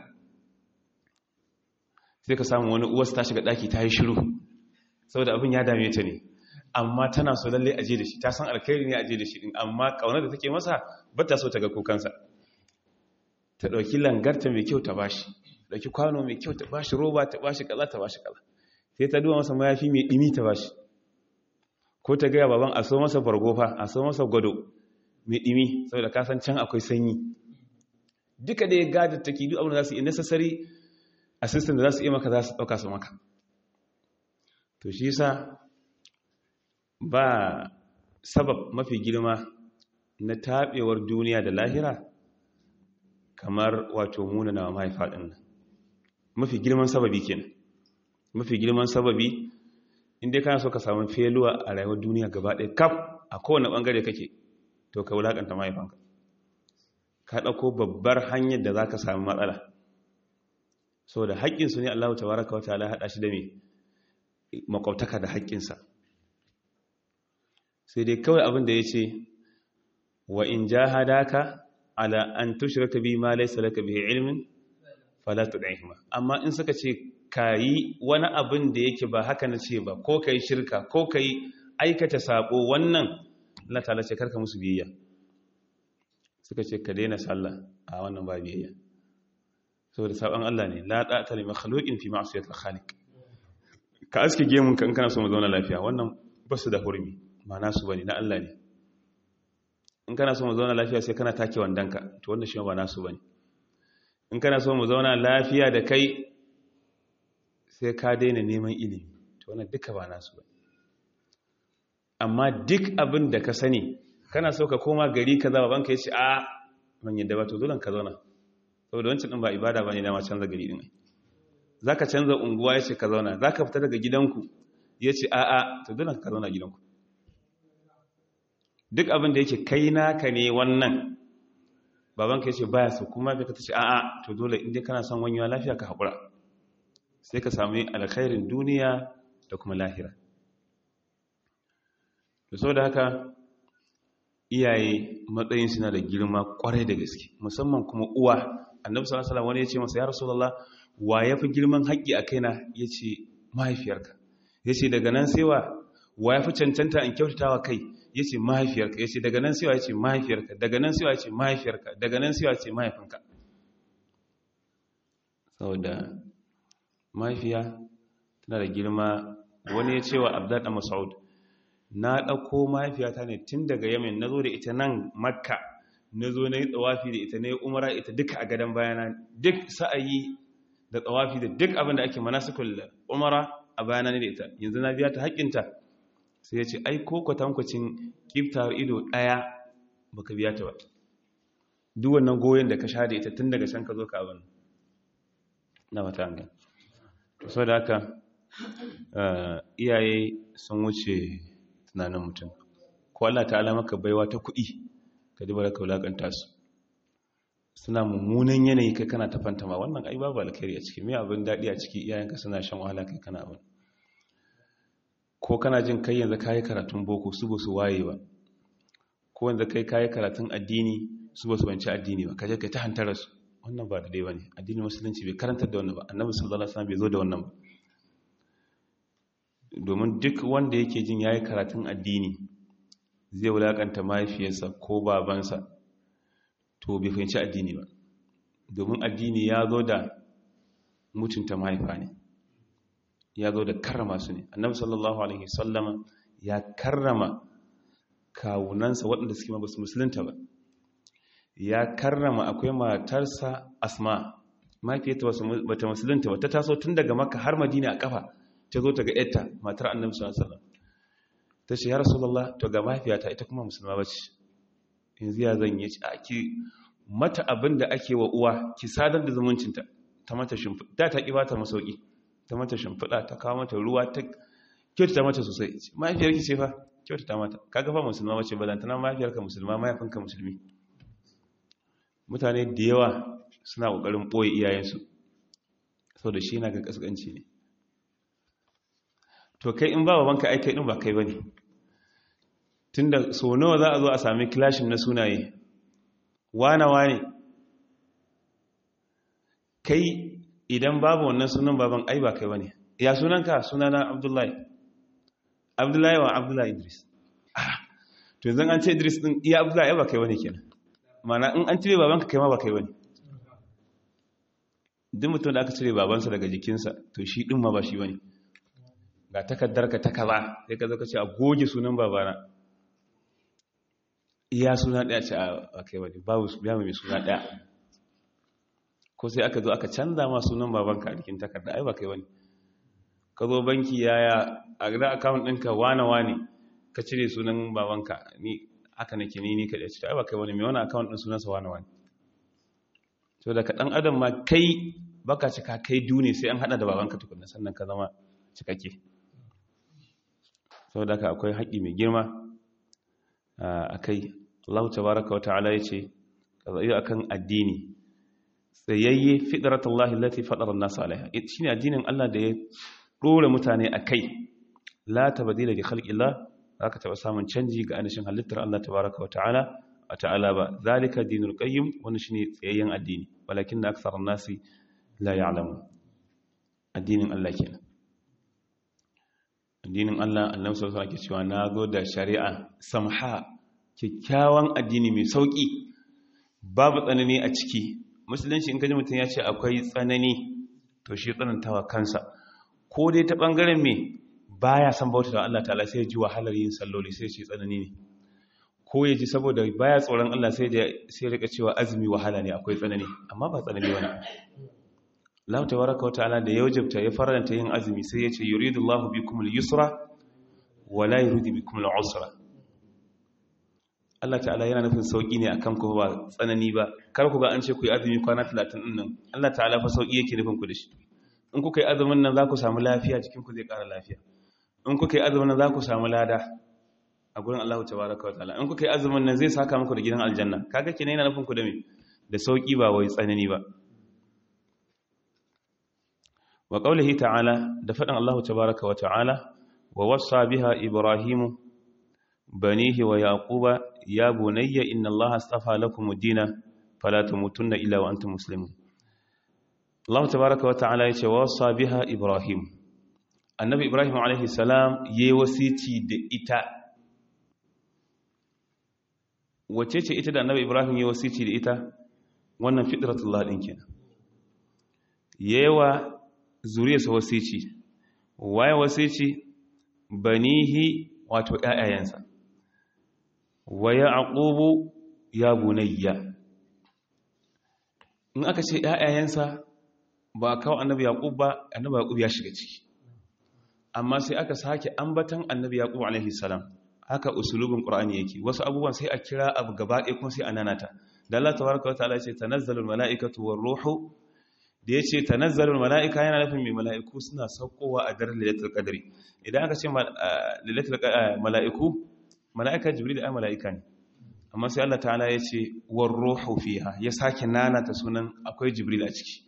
Speaker 1: sai ka samu wani uwarsa ta shiga ɗaki ta yi shiru saboda abin ya dame ta ne amma tana so lalle aje da shi ta san alkhairi ne aje da shi din amma kaunar da take masa ba ta so ta ga kukansa ta ɗauki langarta mai kyau ta bashi ɗauki kwano mai kyau ta bashi roba ta bashi kaza ta bashi kaza sai ta duba masa mayafi mai ɗimi ta bashi ko ta gaya baban a so masa bargofa a so masa gwado mai ɗimi saboda kasan can akwai sanyi duka da ya gada take duk abin da za su yi necessary assistant da za su iya maka za su ɗauka su maka to shi sa ba sabab mafi girma na taɓewar duniya da lahira kamar wato muna na mahaifa ɗin nan mafi girman sababi kenan mafi girman sababi inda kana so ka samu feluwa a rayuwar duniya gaba ɗaya kaf a kowane ɓangare kake to ka wulaƙanta mahaifanka ka ɗauko babbar hanyar da za ka samu matsala so da haƙƙinsu ne allahu tabaraka wata ala haɗa shi da mai makwabtaka da haƙƙinsa sai dai kawai abin da ya ce wa in jahadaka ala an tushraka bi ma laysa laka bihi ilmin fala tud'ihima amma in suka ce kayi wani abin da yake ba haka na ce ba ko kai shirka ko kai aikata sabo wannan Allah ta'ala ce karka musu biyayya suka ce ka daina sallah a wannan ba biyayya saboda sabon Allah ne la ta'ata li makhluqin fi ma'siyatil khaliq ka aske gemun kan kana so mu zauna lafiya wannan basu da hurmi ma nasu bane na Allah ne in kana so mu zauna lafiya sai kana take wandanka to wannan shi ba nasu bane in kana so mu zauna lafiya da kai sai ka daina neman ilimi to wannan duka ba nasu bane amma duk abin da ka sani kana so ka koma gari kaza baban ka yace a man yadda ba to dole ka zauna saboda wancan din ba ibada bane dama canza gari din zaka canza unguwa yace ka zauna zaka fita daga gidanku yace a a to dole ka zauna gidanku duk abin da yake kai naka ne wannan babanka ya ce baya su kuma bai ka ta ce a'a to dole inda kana son wanyewa lafiya ka haƙura sai ka sami alkhairin duniya da kuma lahira da so da haka iyaye matsayin suna da girma kwarai da gaske musamman kuma uwa annabi sallallahu alaihi wani ya ce masa ya rasulullah wa yafi girman haƙƙi a kaina yace mahaifiyarka yace daga nan sai wa wa yafi cancanta in kyautatawa kai ya ce mahaifiyarka ya ce daga nan siwa ya ce mahaifiyarka daga nan siwa ya ce mahaifiyarka daga nan siwa ya ce mahaifinka saboda mahaifiya tana da girma wani ya ce wa abdad masaud na ɗauko mahaifiyata ne tun daga yamin na zo da ita nan makka na zo na yi tsawafi da ita na yi umara ita duka a gadon bayana duk sa'ayi da tsawafi da duk abin da ake manasikul umara a bayana ne da ita yanzu na biya ta haƙƙinta sai ya ce ai ko kwatankwacin kiftawar ido ɗaya baka biya ta ba duk wannan goyon da ka sha da ita tun daga can ka zo ka abin na mata an so da haka iyaye sun wuce tunanin mutum ko Allah ta'ala maka baiwa ta kuɗi ka duba da ka wulaƙanta su suna mummunan yanayi kai kana ta fantama wannan ai babu alkhairi a ciki me abin daɗi a ciki iyayenka suna shan wahala kai kana abin ko kana jin kai yanzu kayi karatun boko su ba su waye ba ko yanzu kai kayi karatun addini su ba su banci addini ba kaje kai ta hantara su wannan ba da dai bane addinin musulunci bai karantar da wannan ba annabi sallallahu alaihi wasallam bai zo da wannan ba domin duk wanda yake jin yayi karatun addini zai wulakanta mahaifiyarsa ko babansa to bai fahimci addini ba domin addini ya zo da mutunta mahaifa ne ya zo da karrama su ne annabi sallallahu alaihi sallama ya karrama kawunansa waɗanda suke mabasu musulunta ba ya karrama akwai matarsa asma mahaifiyarta ba ta musulunta ba ta taso tun daga maka har madina a kafa ta zo ta ga yarta matar annabi sallallahu alaihi wasallam ta ce ya rasulullah to ga mahaifiyata ita kuma musulma ba ce yanzu ya zan yi a ki mata abin da ake wa uwa ki sadar da zumuncinta ta mata shimfiɗa ta ta ƙi ba ta masauki ta mata shimfiɗa ta kawo mata ruwa ta kyautata mata sosai mahaifiyar ki ce fa kyautata mata kaga fa musulma wace balantana mahaifiyarka musulma mahaifinka musulmi mutane da yawa suna ƙoƙarin ɓoye iyayensu sau da shi na ga ƙasƙanci ne to kai in ba babanka ai kai ɗin ba kai ba ne tun da so nawa za a zo a sami kilashin na sunaye wane-wane kai idan babu wannan sunan baban ai ba kai bane ya sunanka sunana abdullahi abdullahi wa abdullahi idris ah to yanzu an ce idris din iya abdullahi ba kai bane kenan mana in an cire babanka kai ma ba kai bane duk mutum da aka cire babansa daga jikinsa to shi din ma ba shi bane ga takaddarka ta kaza sai ka zo ka ce a goge sunan babana iya suna daya ce a kai wani babu ya mai suna daya ko sai aka zo aka canza ma sunan babanka a jikin takarda ai ba kai wani ka zo banki yaya a gida akawun ɗinka wane wane ka cire sunan babanka ni haka nake ni ni kaɗai ce ai ba kai wani mai wani akawun ɗin sunansa wane wane to da ka ɗan adam ma kai baka cika kai dune sai an hada da babanka tukunna sannan ka zama cikakke saboda haka akwai haƙi mai girma a kai Allah tabaraka wata'ala yace kazayi akan addini tsayayye fitratullahi allati fatara an-nas alaiha shine addinin Allah da ya dore mutane akai la tabdila li khalqillah zaka taba samun canji ga anashin halittar Allah tabaraka wata'ala wa ta'ala ba zalika dinul qayyim wannan shine tsayayyen addini walakin akthar an-nas la ya'lamun addinin Allah kenan addinin Allah annabi sallallahu alaihi wasallam ke cewa nazo da shari'a samha kyakkyawan addini mai sauƙi babu tsanani a ciki musulunci in kaji mutum ya ce akwai tsanani to shi tsanantawa kansa ko dai ta ɓangaren me baya san bauta da Allah ta'ala sai ya ji wahalar yin salloli sai ce tsanani ne ko ya ji saboda baya tsoron Allah sai ya rika cewa azumi wahala ne akwai tsanani amma ba tsanani wani Allah tabaraka wa ta'ala da ya wajabta ya faranta yin azumi sai ya ce yuridullahu bikumul yusra wa la yuridu bikumul usra Allah ta'ala yana nufin sauki ne akan ku ba tsanani ba kar ku ga an ce ku yi azumi kwana 30 din nan Allah ta'ala fa sauki yake nufin ku da shi in kuka yi azumin nan za ku samu lafiya jikin ku zai ƙara lafiya in kuka yi azumin nan za ku samu lada a gurin Allah tabaraka wa ta'ala in kuka yi azumin nan zai saka muku da gidan aljanna kaga kenan yana nufin ku da me da sauki ba wai tsanani ba wa qawlihi ta'ala da faɗin Allah tabaraka wa ta'ala wa wassa biha ibrahimu banihi wa yaquba ya bunayya inna allaha astafa lakum ad-dina fala tamutunna illa wa antum muslimun Allah tabaaraka wa ta'ala yace wasa biha ibrahim annabi ibrahim alaihi salam yayi wasici da ita wace ce ita da annabi ibrahim yayi wasici da ita wannan fitratullah din kenan yewa zuriyarsa wasici waye wasici banihi wato ƴaƴayensa wa yaqubu ya bunayya in aka ce ƴaƴayensa ba kawo annabi yaqub ba annabi yaqub ya shiga ciki amma sai aka sake ambatan annabi yaqub alaihi salam haka usulubin qur'ani yake wasu abubuwan sai a kira abu gaba ɗaya kuma sai a nanata da Allah tabaraka wa ta'ala ya ce tanazzalul mala'ikatu war ruhu da ya ce tanazzalul mala'ika yana nufin mai mala'iku suna saukowa a daren lailatul qadri idan aka ce lailatul mala'iku mala'ika jibril ai mala'ika ne amma sai Allah ta'ala ya ce war ruhu fiha ya sake nanata sunan akwai jibril a ciki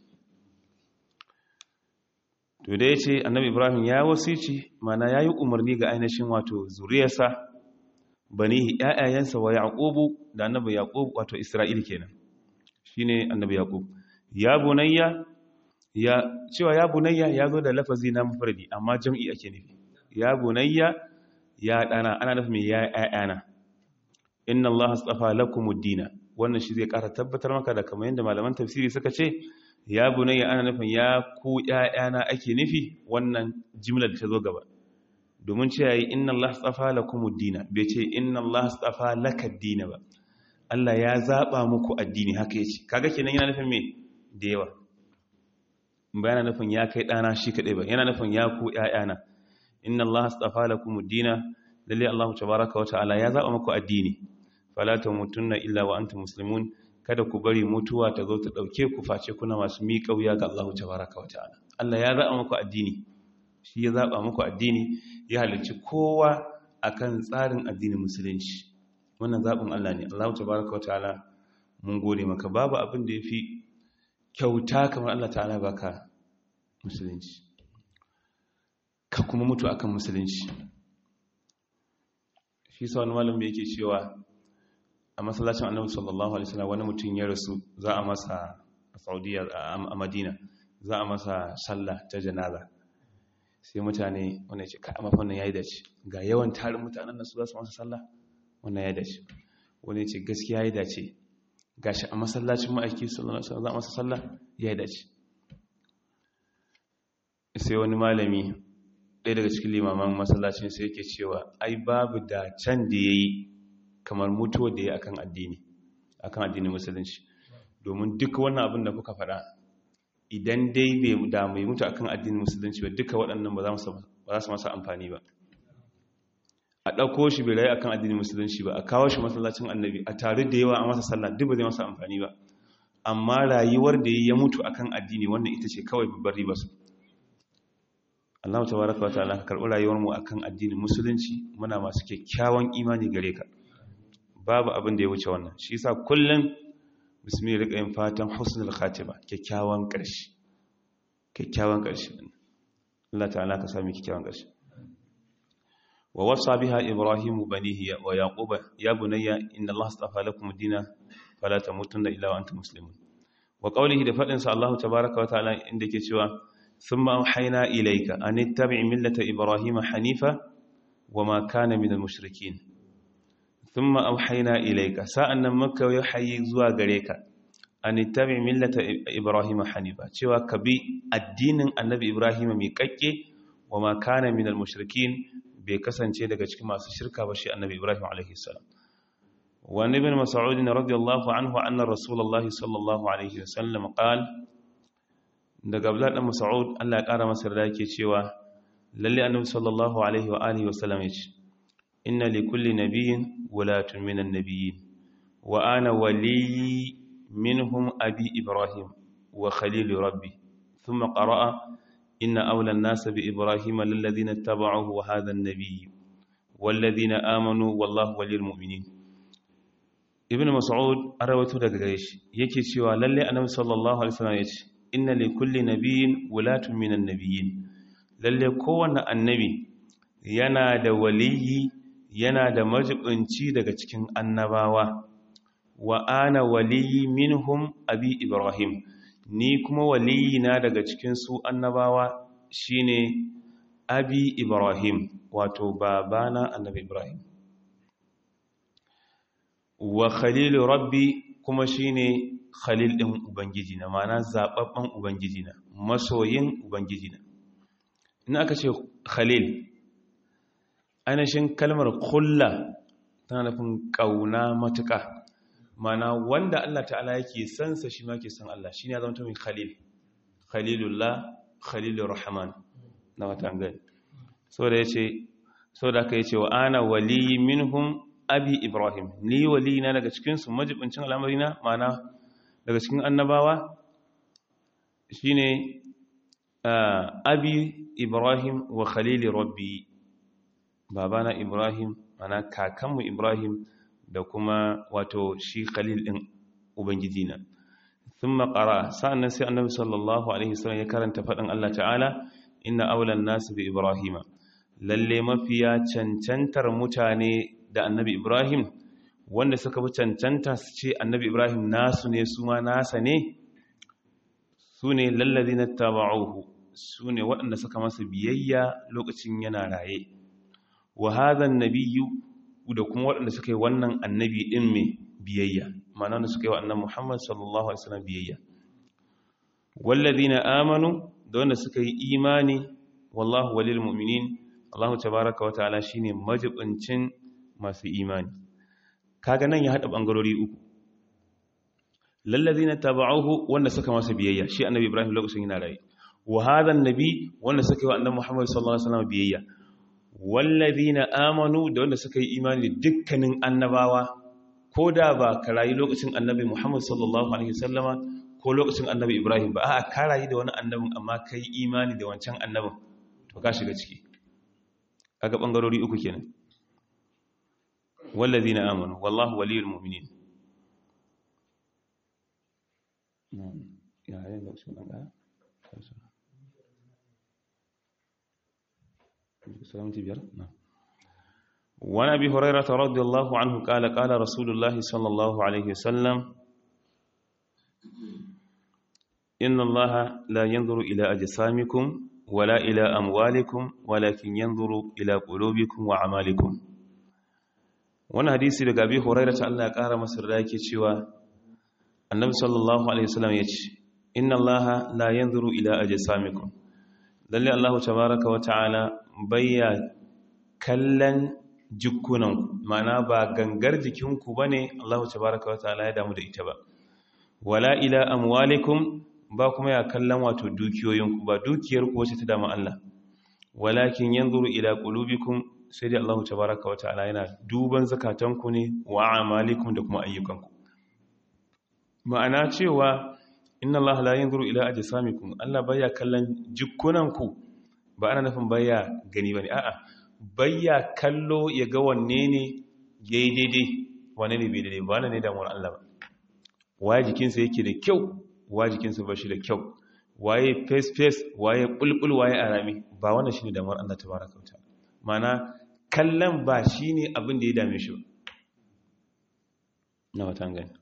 Speaker 1: to da ya ce annabi ibrahim ya wasici mana ya yi umarni ga ainihin wato zuriyarsa banihi ƴaƴayensa wa yaqubu da annabi yaqub wato isra'il kenan shine annabi yaqub ya bunayya ya cewa ya bunayya ya zo da lafazi na mufradi amma jam'i ake nufi ya bunayya ya dana ana nufin ya ƴaƴana inna allaha astafa lakumud dina wannan shi zai ƙara tabbatar maka da kamar yadda malaman tafsiri suka ce ya bunayya ana nufin ya ku ƴaƴana ake nufi wannan jimlar da ta zo gaba domin ce yayi inna allaha astafa lakumud dina bai ce inna allaha astafa lakad dina ba Allah ya zaba muku addini haka yace kaga kenan yana nufin me da yawa ba yana nufin ya kai ɗana shi kaɗai ba yana nufin ya ku ‘ya'yana inna Allah astafa lakum ad-dina lalle Allah tabaraka wa ta'ala ya zaba muku addini fala tamutunna illa wa antum muslimun kada ku bari mutuwa ta zo ta dauke ku face kuna masu miƙa wuya ga Allah tabaraka wa ta'ala Allah ya zaba muku addini shi ya zaba muku addini ya halicci kowa akan tsarin addinin musulunci wannan zabin Allah ne Allah tabaraka wa ta'ala mun gode maka babu abin da yafi kyauta kamar Allah ta'ala baka musulunci ka kuma mutu akan musulunci shi sa wani malam yake cewa a masallacin annabi sallallahu alaihi wasallam wani mutum ya rasu za a masa a Saudiya a Madina za a masa sallah ta janaza sai mutane wanda ce kai mafa wannan yayi dace ga yawan tarin mutanen nan su za su masa sallah wannan yayi dace wani ce gaskiya yayi dace gashi a masallacin ma'aiki sallallahu alaihi wasallam za a masa sallah yayi dace sai wani malami ɗaya daga cikin limaman masallacin sai yake cewa ai babu da can da ya yi kamar mutuwa da ya akan addini akan addinin musulunci domin duka wannan abin da kuka faɗa idan dai bai da mai mutu akan addinin musulunci ba duka waɗannan ba za su masa amfani ba a ɗauko shi bai rayu akan addinin musulunci ba a kawo shi masallacin annabi a tare da yawa a masa sallah duk ba zai masa amfani ba amma rayuwar da ya mutu akan addini wannan ita ce kawai babbar riba su Allah tabaraka wa ta'ala ka karɓi rayuwar mu akan addinin musulunci muna masu kyakkyawan imani gare ka babu abin da ya wuce wannan shi yasa kullun musulmi rika yin fatan husnul khatima kyakkyawan ƙarshe kyakkyawan ƙarshe Allah ta'ala ka sami kyakkyawan ƙarshe wa wasa biha ibrahim banihi wa yaqub ya bunayya inna Allah astafa lakum ad-din fala tamutunna illa wa antum muslimun wa qawlihi da fadin sa Allah tabaaraka wa ta'ala inda yake cewa thumma awhayna ilayka an ittabi' millata ibrahim hanifa wama kana minal mushrikeen thumma awhayna ilayka sa'annan makka ya hayyi zuwa gare ka an ittabi millata ibrahim hanifa cewa ka bi addinin annabi ibrahim mai kakke wa ma kana minal mushrikin bai kasance daga cikin masu shirka ba shi annabi ibrahim alaihi salam wa ibn mas'ud radiyallahu anhu anna rasulullahi sallallahu alaihi wasallam qal daga abdullah dan mas'ud Allah ya kara masa da yake cewa lalle annabi sallallahu alaihi wa alihi wasallam yace inna likulli nabiyyin wulatun minan nabiyyin wa ana waliyyi منهم أبي إبراهيم وخليل ربي ثم قرأ إن أولى الناس بإبراهيم للذين اتبعوه وهذا النبي والذين آمنوا والله ولي المؤمنين ابن مسعود أروته دقائش يكي سوى للي أنه صلى الله عليه وسلم يكي إن لكل نبي ولاة من النبيين للي كون النبي ينادى ولي ينادى مجبنشي دقائشكين النباوة wa ana waliyi minhum abi ibrahim ni kuma waliyi na daga cikin su annabawa shine abi ibrahim wato babana annabi ibrahim wa khalilu rabbi kuma shine khalil din ubangiji na mana zababban ubangiji na masoyin ubangiji na in aka ce khalil ainihin kalmar kulla tana nufin kauna matuƙa mana wanda Allah ta'ala yake sansa shi ma ke san Allah shi ne ya zama mai khalil khalilullah khalilur rahman na watan gani so da yace so da aka yace wa ana wali minhum abi ibrahim ni wali na daga cikin su majibincin al'amari na mana daga cikin annabawa shine abi ibrahim wa khalili rabbi babana ibrahim mana kakanmu ibrahim da kuma wato shi khalil din ubangiji na thumma qara sa'annan sai annabi sallallahu alaihi wasallam ya karanta fadin Allah ta'ala inna awlan nas bi ibrahima lalle mafiya cancantar mutane da annabi ibrahim wanda suka bi cancanta su ce annabi ibrahim nasu ne su ma nasa ne su ne lallazina taba'uhu su ne waɗanda suka masa biyayya lokacin yana raye wa hadha an-nabiyyu da kuma waɗanda suka yi wannan annabi ɗin mai biyayya ma'ana da suka yi wa annan muhammad sallallahu alaihi wasallam biyayya wallazi na amanu da wanda suka yi imani wallahu walil mu'minin allahu tabaraka wata'ala shine majibincin masu imani kaga nan ya haɗa ɓangarori uku lallazi na taba'uhu wanda suka masa biyayya shi annabi ibrahim lokacin yana raye wa hadha annabi wanda suka yi wa annabi muhammad sallallahu alaihi wasallam biyayya wallazina amanu da wanda suka yi imani da dukkanin annabawa ko da ba ka rayu lokacin annabi Muhammad sallallahu alaihi wasallama ko lokacin annabi Ibrahim ba a ka rayu da wani annabin amma kai imani da wancan annabin to ka shiga ciki kaga bangarori uku kenan wallazina amanu wallahu waliyul mu'minin ya ya lokacin dan وعن ابي هريره رضي الله عنه قال قال رسول الله صلى الله عليه وسلم ان الله لا ينظر الى اجسامكم ولا الى اموالكم ولكن ينظر الى قلوبكم واعمالكم wannan hadisi daga abi hurairah ta Allah ya kara masa da yake cewa annabi sallallahu alaihi wasallam yace inna allaha la yanzuru ila ajsamikum lalle Allah tabaraka wa ta'ala bayya kallon jikunanku mana ba gangar jikinku ba ne Allah tabaraka wa ta'ala ya damu da ita ba wala ila amwalikum ba kuma ya kallon wato dukiyoyinku ba dukiyarku wacce ta damu Allah walakin yanzuru ila qulubikum sai dai Allah tabaraka wa ta'ala yana duban zakatanku ne wa amalikum da kuma ayyukanku ma'ana cewa inna Allah la yanzuru ila ajsamikum Allah baya kallon jikkunanku ba ana nufin baya gani bane a'a baya kallo ya ga wanne ne yayi daidai wanne ne bai daidai ba ne damuwar Allah ba waye jikinsa yake da kyau waye jikinsa ba shi da kyau waye face face waye bulbul waye arami ba wannan shine damuwar Allah tabaraka wa ta'ala mana kallon ba shine abin da ya dame shi ba na watan gani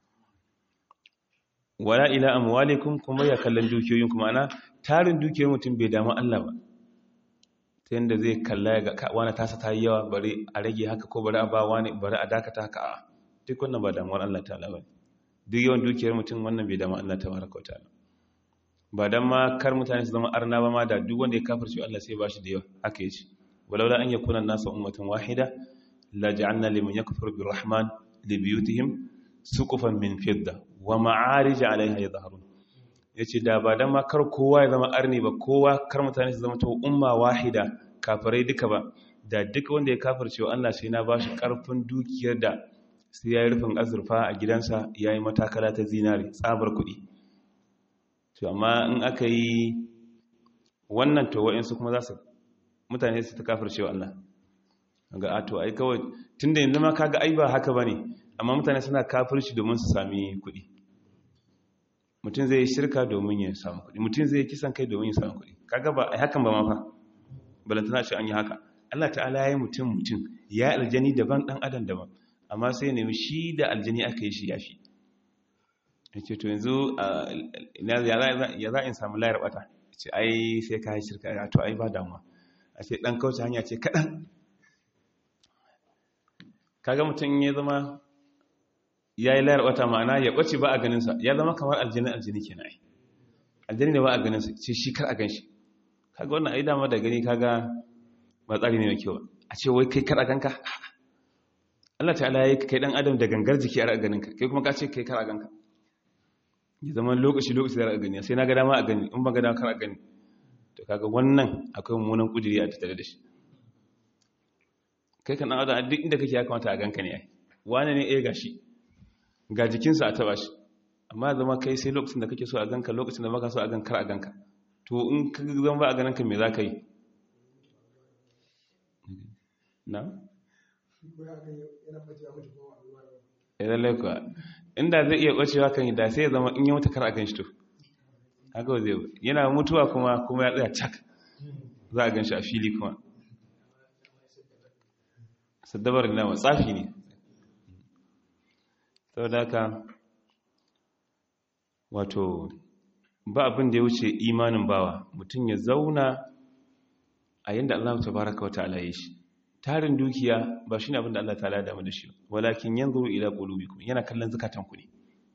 Speaker 1: wala ila amwalikum kuma ya kallon dukiyoyin kuma ana tarin dukiyoyin mutum bai damu Allah ba ta yanda zai kalla ya ga wani tasa ta yi yawa bari a rage haka ko bari a ba wani bari a dakata haka a duk wannan ba damuwar Allah ta'ala ba duk yawan dukiyar mutum wannan bai damu Allah tabaraka wa ta'ala ba dan ma kar mutane su zama arna ba ma da duk wanda ya kafirce Allah sai ba shi da yawa haka yace walaula an yakuna an-nasu ummatan wahida la ja'alna liman yakfuru birrahman libiyutihim suqufan min fidda wa ma'arij 'alayha yadhharun yace da ba dan ma kar kowa ya zama arni ba kowa kar mutane su zama to umma wahida kafirai duka ba da duk wanda ya kafirce Allah sai na bashi karfin dukiyar da sai yayi rufin azurfa a gidansa yayi matakala ta zinari tsabar kuɗi to amma in aka yi wannan to wa'insu kuma za su mutane su ta kafirce Allah ga ato ai kawai tunda yanzu ma kaga ai ba haka bane amma mutane suna kafirci domin su sami kuɗi mutum zai shirka domin ya samu kuɗi mutum zai kisan kai domin ya samu kuɗi kaga ba ai hakan ba ma fa balantana ce an yi haka Allah ta'ala ya yi mutum mutum ya aljani daban dan adam daban amma sai nemi shi da aljani aka yi shi yafi yace to yanzu ya za in samu layar bata ce ai sai ka yi shirka to ai ba damuwa a ce dan kauce hanya ce kaɗan kaga mutum ya zama ya yi layar wata ma'ana ya ɓace ba a ganinsa ya zama kamar aljini aljini ke na'ai aljini da ba a ganinsa ce shi kar a gan shi kaga wannan ai dama da gani kaga ba tsari ne mai kyau a ce wai kai kar a ganka Allah ta'ala ya yi kai dan adam da gangar jiki a ganinka kai kuma ka ce kai kar a ganka ya zama lokaci lokaci da a gani sai na ga dama a gani in ba ga dama kar a gani to kaga wannan akwai mummunan kujeri a tattare da shi kai kan adam a duk inda kake ya kamata a ganka ne ai wane ne eh gashi ga jikinsa a taba shi amma zama kai sai lokacin da kake so a ganka lokacin da baka so a gankar a ganka to in ka zama ba a ganin ka me za ka yi na? idan laikuwa inda zai iya ɓacewa kan yi da sai ya zama in yi mutu kar a gan shi to haka wa zai yana mutuwa kuma kuma ya tsaya cak za a gan shi a fili kuma saddabar nama tsafi ne sau da haka wato ba abin da ya wuce imanin bawa mutum ya zauna a yadda Allah ta baraka wata alaye shi tarin dukiya ba shi ne abin da Allah ta damu da shi walakin yanzu ila qulubikum yana kallon zukatanku ne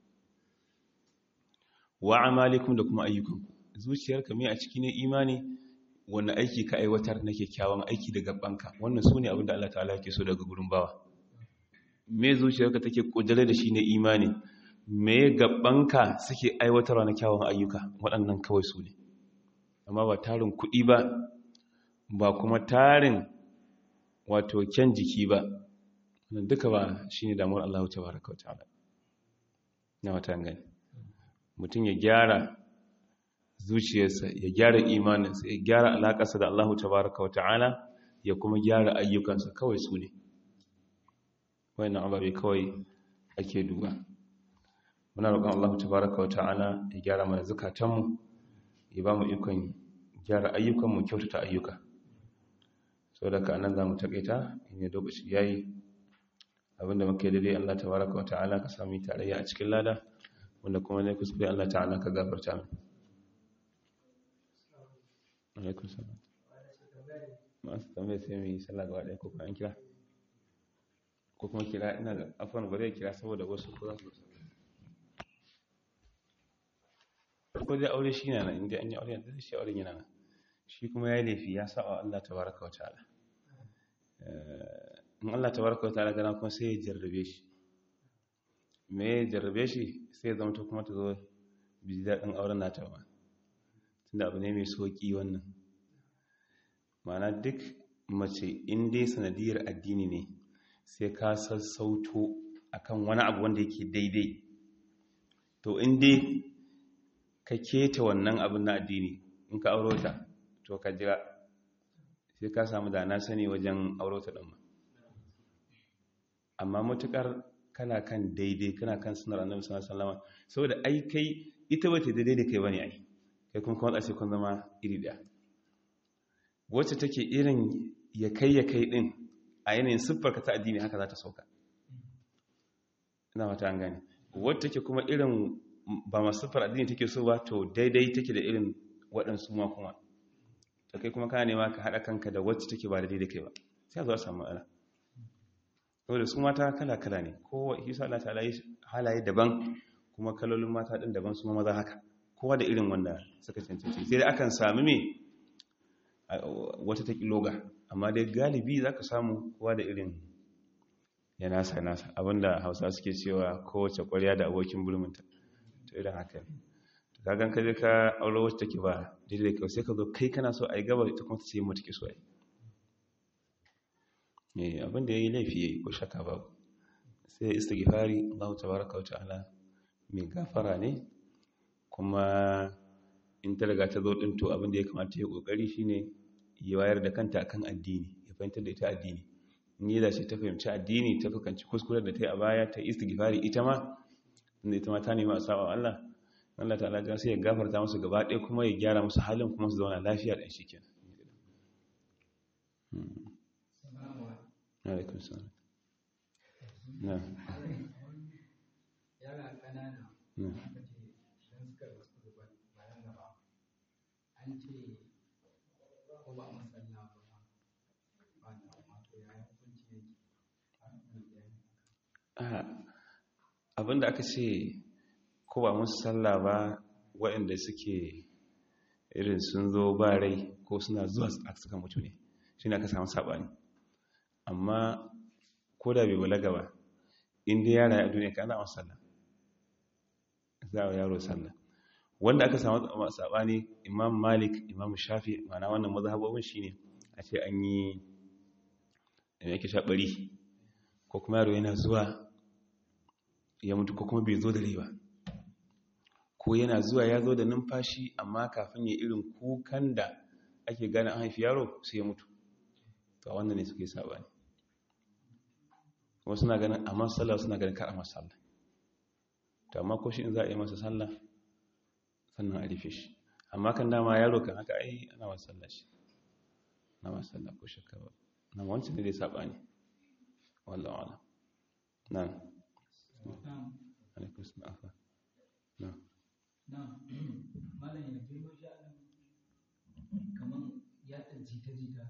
Speaker 1: wa amalikum da kuma ayyukanku zuciyarka mai a ciki ne imani wanda aiki ka aiwatar na kyakkyawan aiki da gabanka wannan su ne abin da Allah ta'ala ke so daga gurin bawa me zuciyarka take kudure da shi ne imani me gabanka suke aiwatarwa na kyawun ayyuka waɗannan kawai su ne amma ba tarin kuɗi ba ba kuma tarin wato kyan jiki ba duka ba shi ne damuwar Allah ta baraka wa ta'ala na wata gani mutum ya gyara zuciyarsa ya gyara imaninsa ya gyara alaƙarsa da Allah ta baraka wa ta'ala ya kuma gyara ayyukansa kawai su ne wannan ababe kawai ake duba muna roƙon Allah tabaraka wa ta'ala ya gyara mana zukatanmu ya ba mu ikon gyara ayyukanmu kyautata ayyuka sau da ka nan za mu taƙaita in lokaci ya yi abinda muke daidai Allah tabaraka wa ta'ala ka sami tarayya a cikin lada wanda kuma ne kuskure Allah ta'ala ka gafarta min alaikun salam masu tambaye sai mai sallah gaba ɗaya ko kuma an kira ko kuma kira ina da afon bari kira saboda wasu ko za su ko dai aure shi na nan inda an yi aure da shi auren yana nan shi kuma ya yi laifi ya sa wa Allah tabaraka wa ta'ala in Allah tabaraka wa ta'ala gana kuma sai ya jarrabe shi me ya jarrabe shi sai ya zama ta kuma ta zo bi daɗin auren nata ba tunda abu ne mai sauƙi wannan ma'ana duk mace in dai sanadiyar addini ne sai ka sassauto akan wani abu wanda yake daidai to in dai ka keta wannan abin na addini in ka auro ta to ka jira sai ka samu da na sani wajen auro ta ɗin amma matukar kana kan daidai kana kan sunar annabi sallallahu alaihi wasallam saboda ai kai ita bace daidai da kai bane ai kai kuma kuma sai kun zama iri daya wacce take irin ya kai ya kai din a yanayin siffar ka ta addini haka za ta sauka ina mata an gane wacce take kuma irin ba masu siffar addini take so ba to daidai take da irin waɗansu ma kuma to kai kuma kana nema ka haɗa kanka da wacce take ba daidai da kai ba sai a zo a samu matsala saboda su mata kala-kala ne kowa isa Allah ta'ala halaye daban kuma kalolin mata ɗin daban su maza haka kowa da irin wanda suka cancanci sai dai akan sami me wata ta loga amma dai galibi za ka samu kowa da irin ya nasa nasa abinda hausa suke cewa kowace kwarya da abokin bulminta to irin haka ne to kagan ka je ka aure wacce take ba daidai kai sai ka zo kai kana so a yi gaba ita kuma ta ce mu take so a yi abinda ya yi laifi ya yi ko shaka babu sai istighfari Allah tabaraka wa ta'ala mai gafara ne kuma in ta riga ta zo din to abinda ya kamata ya kokari shine ya wayar da kanta akan addini ya fahimtar da ita addini in yi dace ta fahimci addini ta fukanci kuskure da ta yi a baya ta istighfari ita ma inda ita ma ta nema a saba Allah Allah ta'ala ya sai ya gafarta musu gaba ɗaya kuma ya gyara musu halin kuma su zauna lafiya da shi kenan alaikun salam na
Speaker 2: yara kanana
Speaker 1: na
Speaker 2: aka ce idan suka rasu bayan gaba an ce ko ba masalla ba ba da mato ya yi hukunci ne a kan bayani
Speaker 1: Ah, abinda aka ce ko ba musu sallah ba waɗanda suke irin sun zo ba rai ko suna zuwa a suka mutu ne shi ne aka samu saɓani amma ko da bai balaga ba inda yara a duniya ka ana masu sallah za a yaro sallah wanda aka samu saɓani imam malik imam shafi mana wannan mazhabobin shine a ce an yi da yake shaɓari ko kuma yaro yana zuwa ya mutu ko kuma bai zo da rai ba ko yana zuwa ya zo da numfashi amma kafin ya irin kukan da ake gane an haifi yaro sai ya mutu to a wannan ne suke saɓani wasu na ganin a sallah suna ganin kar a sallah to amma ko shi in za a yi masa sallah sannan a rufe shi amma kan dama yaro kan haka ai ana masa sallah shi na masa sallah ko shakka ba na wancan ne dai saɓani wallahu alam na'am alaikum salam afa na'am
Speaker 2: na malam ya girma sha'anin kamar yaɗa jita-jita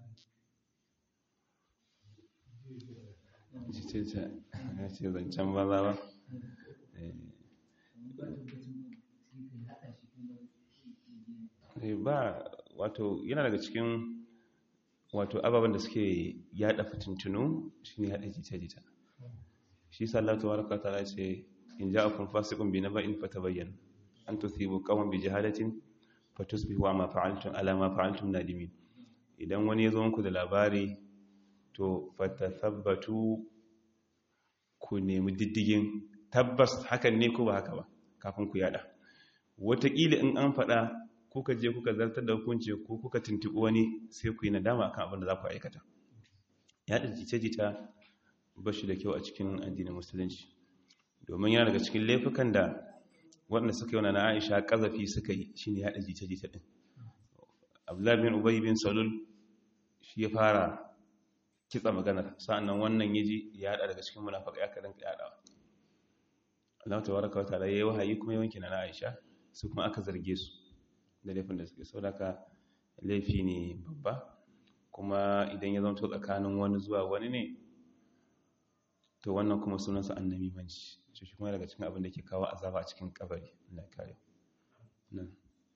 Speaker 1: jita ya ce zancen banza ba Eh,
Speaker 2: ba tabbacin sai ka yaɗa shi kuma
Speaker 1: eh, ba wato yana daga cikin wato ababen da suke yada fitintunu shine yada jita-jita shi sallatu waraka ta ce in ja'akum fasiqun bi naba'in fatabayyan an tusibu qawman bi jahalatin fatusbihu ma fa'altum ala ma fa'altum nadimin idan wani ya zo muku da labari to fatathabbatu ku nemi diddigin tabbas hakan ne ko ba haka ba kafin ku yada wataƙila in an faɗa kuka je kuka zartar da hukunci ko kuka tuntuɓi wani sai ku yi nadama kan abin da za ku aikata yada jita-jita ba shi da kyau a cikin addinin musulunci domin yana daga cikin laifukan da waɗanda suka yi wani na aisha ƙazafi suka yi shi ne yada jita-jita ɗin abdullahi bin ubai bin salul shi ya fara kitsa maganar sa'annan wannan ya ji ya haɗa daga cikin munafaka ya kaɗan yaɗawa Allah ta waraka wata da ya yi wahayi kuma yawanki na Aisha su kuma aka zarge su da laifin da suke saudaka laifi ne babba kuma idan ya zama tsakanin wani zuwa wani ne to wannan kuma sunansa annabi manci shi kuma daga cikin abin da ke kawo azaba a cikin kabari Allah ya kare na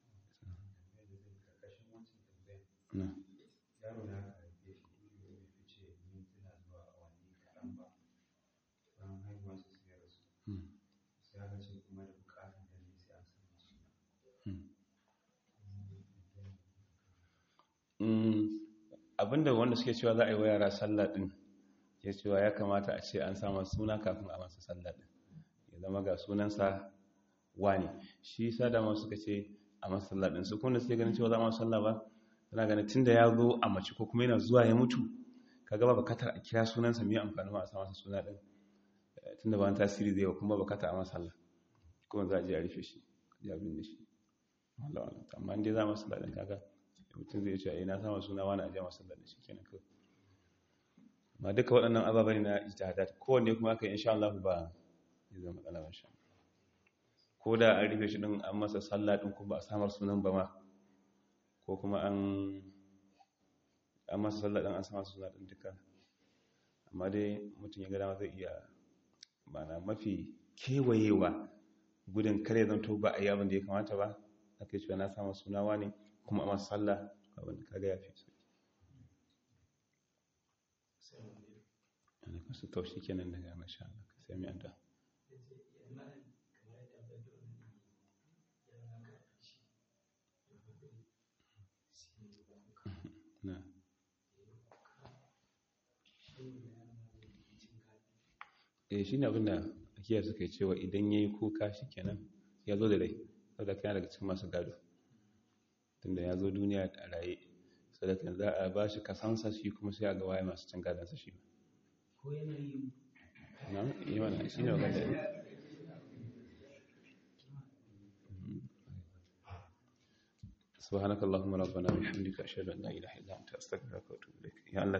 Speaker 1: na
Speaker 2: yaro na aka haife shi ya fice mintuna zuwa awanni kaɗan ba bayan haihuwarsa sai ya rasu
Speaker 1: hmm,
Speaker 2: sai aka ce kuma da bukatun da ne sai an sanya suna
Speaker 1: hmm. Mm, abinda wanda suke cewa za a yi wa yara sallah din ya cewa ya kamata a ce an samu suna kafin a masa sallah din ya zama ga sunansa wani shi yasa da suka ce a masalla din su kuma suke ganin cewa za mu sallah ba suna ganin tunda ya zo a mace ko kuma yana zuwa ya mutu kaga ba bukatar a kira sunansa mai amfani ma a sa masa suna din tunda ba tasiri zai kuma bukata a masalla kuma za a je a rufe shi ya binne shi Allah Allah amma dai za mu sallah din kaga mutum zai ce ina sama suna wani a je masalla din shi kenan kawai amma duka waɗannan ababai na ijtihadat kowanne kuma aka insha Allah ba zai zama matsala ba sha ko da an rufe shi din an masa sallah din kuma a samar sunan ba ma ko kuma an an masa sallah din an samar sunan din duka amma dai mutum ya ga dama zai iya mana mafi kewayewa gudun kare zan to ba a yi abin da ya kamata ba aka yi cewa na samu sunawa ne kuma a masa sallah abin da kaga ya fi ana kasu taushi kenan daga masha Allah ka sai mai addu'a na eh shine abinda akiyar suka yi cewa idan yayi kuka shikenan ya zo da rai saboda kana daga cikin masu gado tunda ya zo duniya a raye saboda za a ba shi kasansa shi kuma sai a ga waye masu cin gadonsa shi
Speaker 2: ko yanayin
Speaker 1: na yi mana shi ne magana سبحانك اللهم ربنا وبحمدك اشهد ان لا اله الا انت استغفرك واتوب اليك يا الله